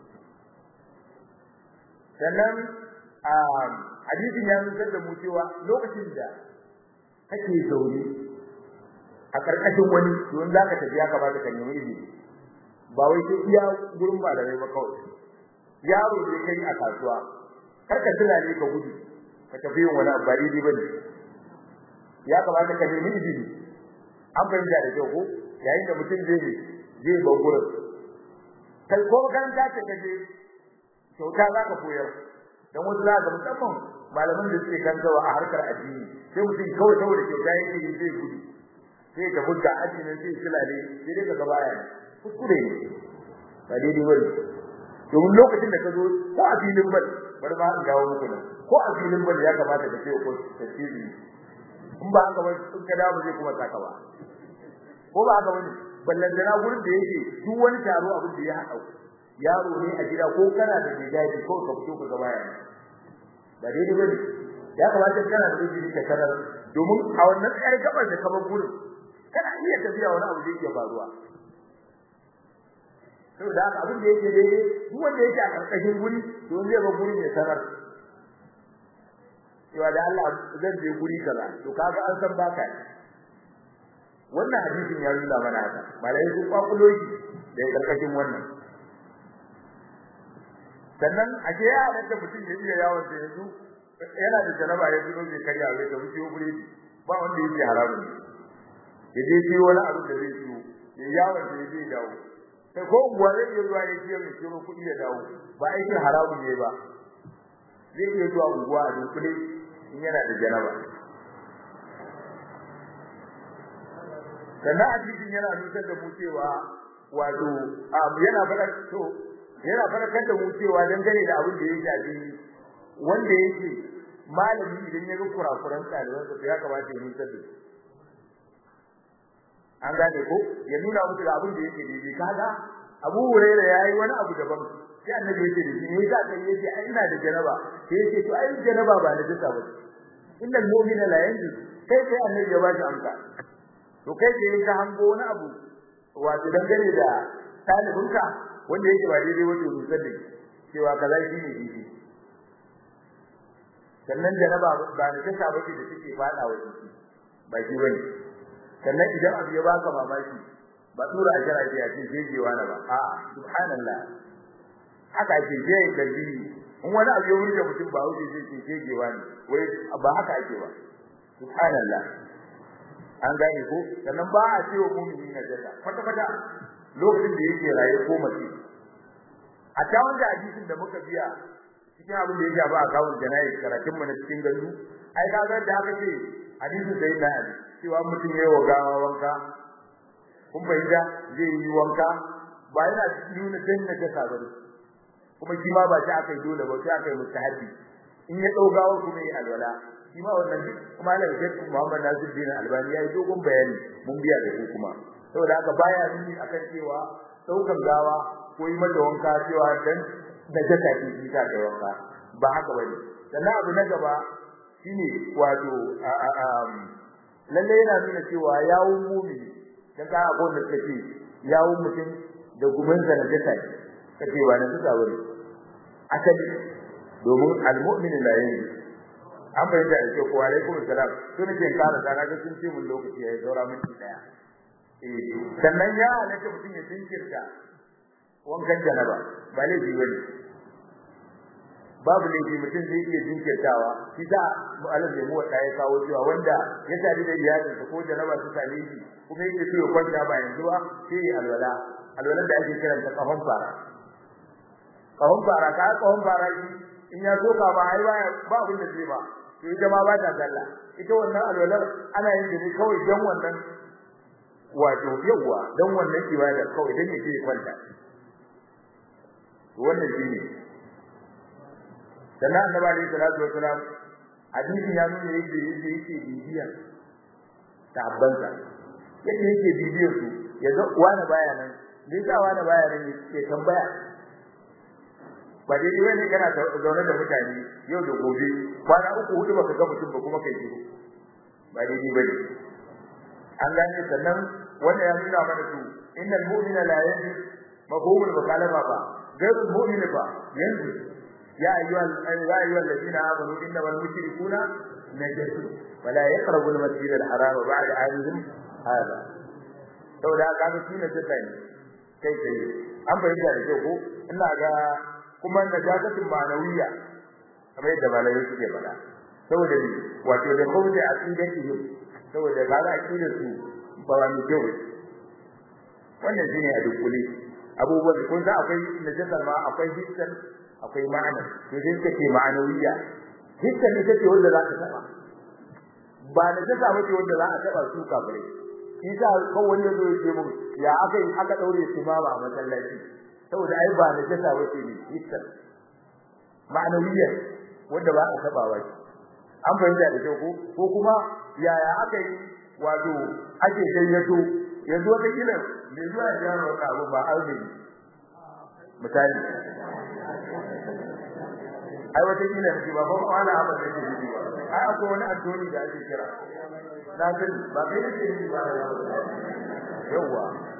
sannan a hadisin ya nuna da mu cewa lokacin da kake zaune a karkashin wani don za ka tafi ya kamata ka nemi izini ba wai sai iya gurin malamai ba kawai yaro ne kai a kasuwa kar ka tuna ne ka gudu ka tafi yin wani abu ba daidai ba ne ya kamata ka nemi izini an fahimta da kyau ko yayin da mutum zai zai bar gurin kai ko kan ta ce kaje kyauta za ka koyar dan wasu za ka musamman malaman da suke kantawa a harkar addini sai mutum kawai saboda kyauta yake yi zai gudu sai ka buga addinin sai silale sai dai ka baya kuskure ne ba daidai bane domin lokacin da ka zo ko a filin bal bari ma an dawo muku nan ko a filin bal ya kamata ka ce ko tasiri in ba haka ba in ka dawo zai kuma saka ba ko ba haka bane ballan da gurin da yake duk wani taro abin da ya haɗa yaro ne a gida ko kana da gidaje ko ka fito ka gaba yana ba dai dai bane ya kamata kana da izini ka sanar domin a wannan tsayar gabar da kamar gurin kana iya tafiya wani abu da yake faruwa saboda haka abin da yake daidai duk wanda yake a karkashin guri to zai ba gurin ya sanar cewa da Allah zan je guri kaza to kaga an san baka wannan hadisin ya nuna mana haka malai su kwakulo shi da karkashin wannan sannan a ke ya halatta mutum ya iya yawon da yanzu yana da janaba ya zuwa zai karya wai da mutum gure ba wanda yake haramun ya je ji wani abu da zai ciwo ya yawon da ya zai dawo sai ko uwa zai iya zuwa ya ciwo mai ciwo kuɗi ya dawo ba aikin haramun ne ba zai iya zuwa unguwa a dunkule in yana da janaba sannan a cikin yana nusar da mu cewa wato yana faɗa to yana faɗakar da mu cewa dangane da abin da ya shafi wanda yake malami idan ya ga kurakuran ɗalibansa to ya kamata ya nusar da su an gane ko ya nuna musu da abin da yake daidai kaga Abu Hurairah yayi wani abu daban sai annabi yake da shi ne yasa kai yace ai ina da janaba sai yace to ai janaba ba na jisa ba innal mu'mina la yanzu kai sai annabi ya ba shi amsa to kai sai ka hango wani abu wato dangane da talibinka wanda yake ba daidai wato rusar da cewa kaza shi ne daidai sannan janaba ba na jisa ba ce da take fada wa jiki ba shi bane sannan idan abu ya baka mamaki ba tura a jira ce a ce jejewa na ba a subhanallah haka ce je kalbi in wani abu ya wuce mutum ba wuce zai ce jejewa ne wai ba haka ake ba subhanallah an gane ko sannan ba a ce wa mu'mini na jada kwata kwata lokacin da yake raye ko mace a ta wanda hadisin da muka biya cikin abin da ya shafa a kawun janayi karatun mu na cikin gandu ai kaga da aka ce hadisin sai na ali cewa mutum ya wa gawa wanka kun bayyana zai yi wanka ba yana nuna danna ta sabari kuma shi ma ba shi aka yi dole ba sai aka yi mustahabi in ya dau gawa kuma yi alwala shi ma wannan kuma da Sheikh Muhammad Nasir bin Albani ya yi dogon bayani mun biya da shi kuma saboda haka baya nuni akan cewa daukan gawa ko yi mata wanka cewa dan da jaka shi ta da wanka ba haka bane sannan abu na gaba shine wato lalle yana nuna cewa yawun mumini dan ka abun da take yawun mutum da gumin sa na jaka kace ba na tsaka bane asali domin almu'minu la yanzu an bayyana da cewa wa alaikum assalam to nake kara sana ga sun ce mun lokaci yayi saura minti daya eh sannan ya halatta mutum ya jinkirta wankan janaba ba laifi bane babu laifi mutum zai iya jinkirtawa shi da mu'alaf ne mu wata ya kawo cewa wanda ya tare da iyalinsa ko janaba su same shi kuma yake so ya kwanta ba yanzu ba sai alwala alwala da ake kiranta kahon fara kahon fara ka kahon fara shi in ya zo ka ba ai ba ba abin da zai ba to ita ma ba ta dalla ita wannan alwalar ana yin da ne kawai dan wannan wato yawa dan wannan ibada kawai dan yake kwanta wannan shine sannan annabi alaihi salatu wasalam hadisi ya nuna yadda yadda yake bibiya tabbansa yadda yake bibiyar su yaga wani baya nan me yasa wani baya nan ke tambaya ba dai wani kana zaune da mutane yau da gobe kwana uku hudu baka ga mutum ba kuma kai shiru ba dai ni bane an gane sannan wanda ya nuna mana su innal mu'mina la yanzu mafhumul mukhalafa ba gairul mu'min ba yanzu ya ayyuhal ya ayyuhal ladina amanu innamal mushrikuna najasun wala yaqrabu al masjid al haram ba'da amihim hada saboda kaga shi ne sai kai kai an bayyana da kyau ko ina ga kuma najasatin ma'anawiya kamar yadda malamai suke faɗa saboda ni wato da kawai aqidatihim saboda kaga aqidar su ba wani kyau wannan shine a dukkule abubuwan kun san akwai najasar ma akwai hissan akwai ma'ana to sai suka ce ma'anawiya hissan ita ce wanda za ka taba ba najasa ba ce wanda za a taba su kafirai isa kawai ya zo ya ce mun ya aka yi aka daure su ma ba a masallaci saboda ai ba najasa wace ne hissan ma'anawiyya wanda ba a taba ba an fahimta da kyau ko ko kuma yaya aka yi wato ake gayyato yanzu wata kila me zuwa ya gyara wata abu ba aure misali ai wata kila ne ba ba kwana abin da yake yi ai akwai wani addoni da ake kira na san ba kai ne ke yi ba yawa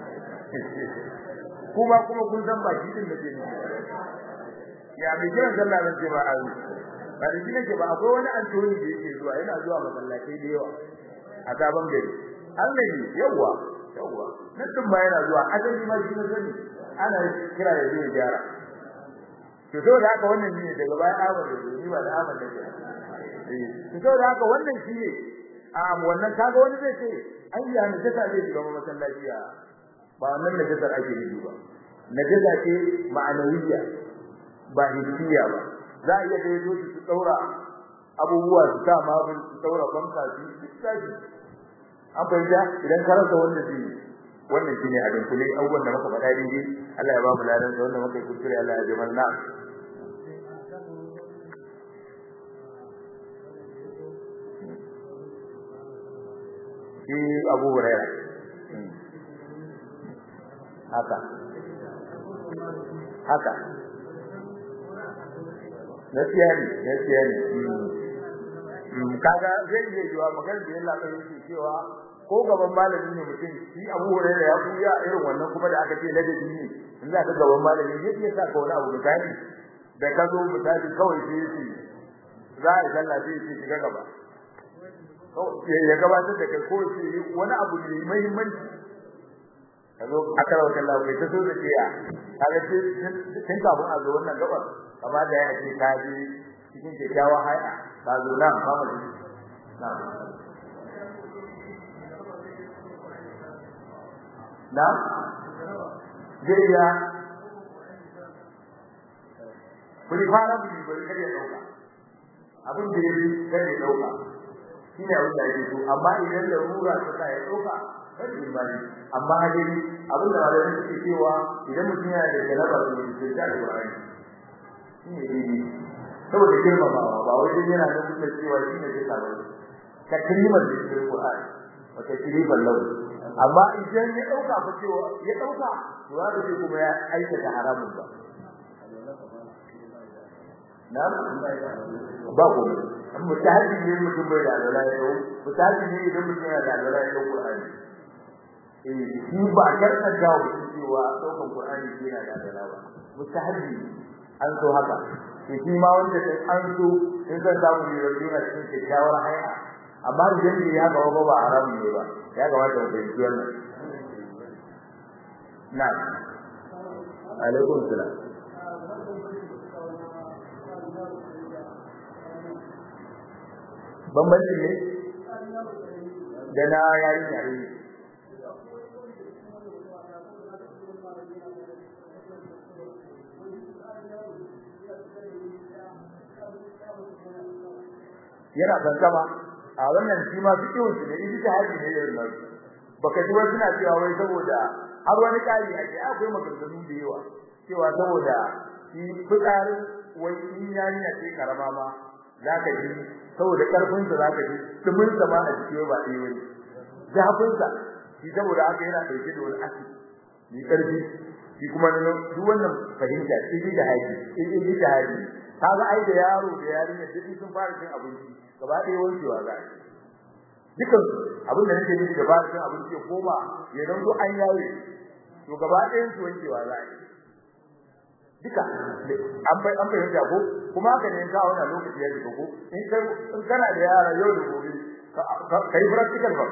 kuma kuma kun san ba shi din da ke ya bi kiran sallah nan ce ba a yi ba da shi nake ba akwai wani antoni da yake zuwa yana zuwa masallatai da yawa a gaban gari Allah ne yawa yawa nan din ba yana zuwa asali ma shi ne sani ana kira da zai gyara to saboda haka wannan ne daga baya Ahmad da ni ba da Ahmad da eh to saboda haka wannan shi ne a wannan kaga wani zai ce ai ya ne ta zai shiga masallaci a ba wannan najasar ake nufi ba najasa ce ma'anawiyya ba hissiya ba za a iya da yazo su daura abubuwa su sa mabin su daura banka su tashi an fahimta idan ka rasa wanda zai wannan shine abin kulli abubuwan da muka faɗa dai Allah ya ba mu ladan da wanda muka yi kuskure Allah ya ji manna shi Abu Hurairah haka haka gaskiya ne gaskiya ne kaga zai iya yiwa magana da yalla kai yake cewa ko gaban malami ne mutum shi Abu Hurairah ya kuya irin wannan kuma da aka ce ladabi ne in za ka gaban malami zai iya saka wani abu misali da ka zo misali kawai sai yake za a yi sallah sai yake shiga gaba ya gabatar da kai ko sai wani abu ne muhimmanci kazo akara wa kallahu kai ta so da tiya kaga tun kafin a zo wannan gabar kama da ya ce ka ji cikin kyakkyawan haya ka zo nan ba mu na na jiriya kuli fara bi bari kare ya dauka abin da yake kare ya dauka shine abin da yake so amma idan da rura ta sa ya dauka kada imani amma dai abin da wani yake cewa idan mutum yana da galaba to sai da Qur'ani shine dai saboda girmamawa ba wai dai yana nufin cewa shine zai sa ba ka kalimar da ke Qur'ani wata kiriban lau amma idan ya dauka fa cewa ya dauka to ya ce kuma ya aikata haramun ba na ba ko mutahaddin ne mutum bai da alwala ya dau mutahaddin ne idan mutum yana da alwala ya dau Qur'ani eh shi ba karkar jawo cewa daukan Qur'ani yana da alwala ba mutahaddin an so haka shi ma wanda an so in zan samu ne yana cikin kyakkyawar hanya amma idan ne ya gaba ba haram ne ba ya kamata mu fahimci wannan na alaikum salam bambanci ne da na yayin yayin yana kankama a wannan shi ma fiqhun shi ne ita haji ne yayin nan baka ji wasu na cewa wai saboda har wani kari ake akwai maganganu da yawa cewa saboda shi fitsarin wai in yayi na ce karama ma zaka ji saboda karfin sa zaka ji dumin sa ma a jiki ba dai wani zafin sa shi saboda haka yana dauke da wani asiri ni karfi shi kuma duk wannan fahimta shi da haji shi da haji kaga ai da yaro da yarinya duk sun fara cin abinci gaba ɗaya wankewa za a yi dukan abin da nake nufi gaba ɗaya abinci ya koma ya zango an yaye to gaba ɗayan su wankewa za a yi duka an bai an fahimta ko kuma haka ne ka wannan lokaci ya shiga ko in kai in kana da yara yau da gobe ka yi practical ba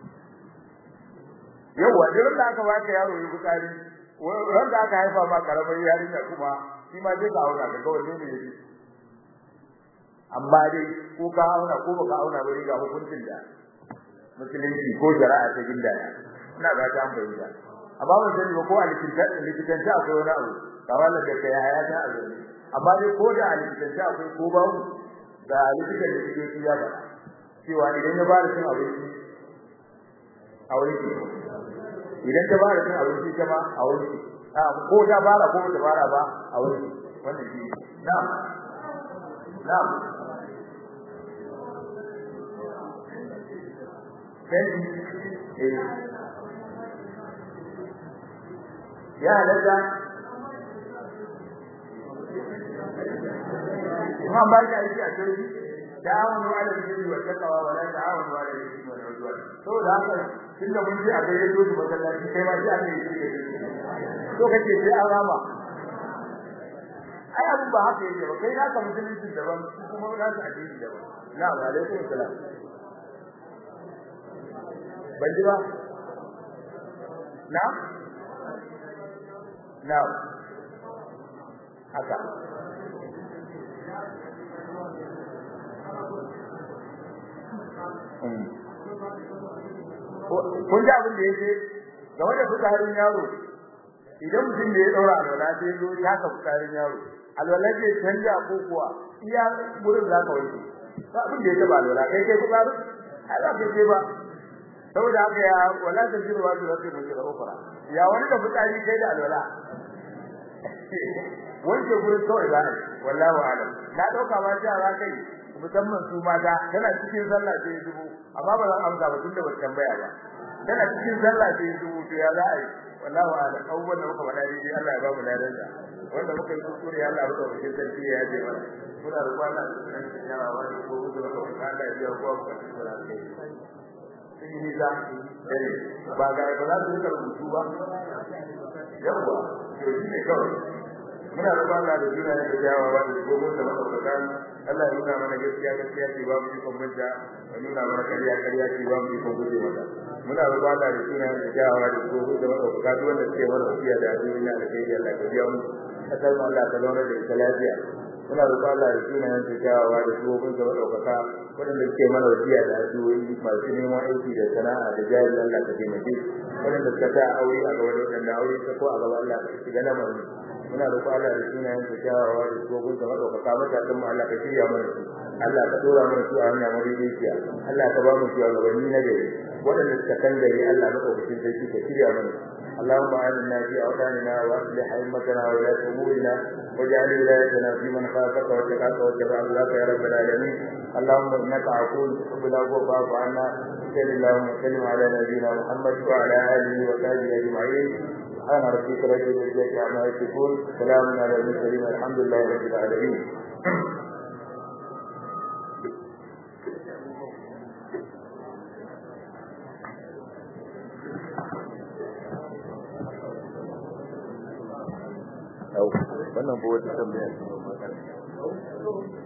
yawa da da aka baka yaro yi bukari wanda aka haifa ma karamar yarinya kuma shi ma zai ka auna ga wanne ne yake amma dai ko ka auna ko baka auna ba ga hukuncin da musulunci ko shari'a ta gindaya ina ga ta bayyana amma ban sani ba ko a likitan likitan ta akwai wani abu kawala da kai haya ta abu amma dai ko da a likitan ta akwai ko babu da likitan da yake ya ba cewa idan ya fara cin abinci a wani idan ta fara cin abinci ta ma a wani ko ta fara ko ta fara ba a wani wannan shi na'am na'am sai eh ya halatta kuma ba shi aiki a turbi ta'awunu 'ala al-birri wa taqwa wa la ta'awunu 'ala al-ithmi wal 'udwan to da haka tunda mun ji a gare su su masallaci kai ma sai aka yi shi to kace sai an rama ai abun ba haka yake ba kai naka musulunci daban kuma naka addini daban na'am alaikum salam ban ji ba na'am na'am haka kun ji abin da yake game da fitsarin yaro idan mutum da ya daura alwala sai ya zo ya ka fitsarin yaro alwala ce canja ko kuwa iya gurin za ka wanke ba abin da ya taba alwala kai kai fitsarin ai ba kai ba saboda haka ya wala ta jirwa da rafi mun da ukura ya wani da fitsari kai da alwala wanke gurin kawai za a yi wallahu alam na dauka ma ji za kai musamman su mata tana cikin sallah sai dubu amma ba zan amsa ba tunda ba tambaya ba tana cikin sallah sai dubu to ya za a yi wallahu alam abubuwan da muka faɗa dai Allah ya ba mu ladan da wanda muka yi kuskure Allah ya ba mu sarki ya yaje mana muna roƙon Allah ya tsaya wa wani ko da muka faɗa Allah ya biya kowa mu kasu da kai sun yi nisa dare ba ga ba za su rika rubutu ba yawwa to shi ne kawai muna roƙon Allah da juna da jawawa da gobe da madaukakan Allah ya nuna mana gaskiya gaskiya ce ba mu ikon manta ya nuna mana ƙarya ƙarya ce ba mu ikon guje mata muna roƙon Allah da juna da jawawa da gobe da madaukakan duk wanda suke mana wasiya da addu'o'i na da kai Allah ka biya mu kasar mu Allah ka zauna da ita lafiya muna roƙon Allah da juna da jawawa da gobe da madaukakan waɗanda suke mana wasiya da addu'o'i masu neman aiki da sana'a da jari Allah ka taimake waɗanda suka sa aure a gaba da waɗanda aure ta ko a gaba Allah ka shiga lamarin muna roƙo Allah da sunayen sa kyawawa da tsohon sa madaukaka matakan mu Allah ka shirya mana su Allah ka dora mana su a hanya madaidaiciya Allah ka ba mu shugabanni na gari waɗanda suka kan gari Allah madaukakin sarki ka shirya mana اللهم آمنا في أوطاننا وأصلح أئمتنا وولاة أمورنا واجعل ولايتنا في من خافك واتقاك واتبع رضاك يا رب العالمين اللهم إنك عفو تحب العفو فاعف عنا صل اللهم وسلم على نبينا محمد وعلى آله وصحبه أجمعين سبحان ربك رب العزة عما يصفون سلام على المرسلين الحمد لله رب العالمين wannan ba wata tambaya ce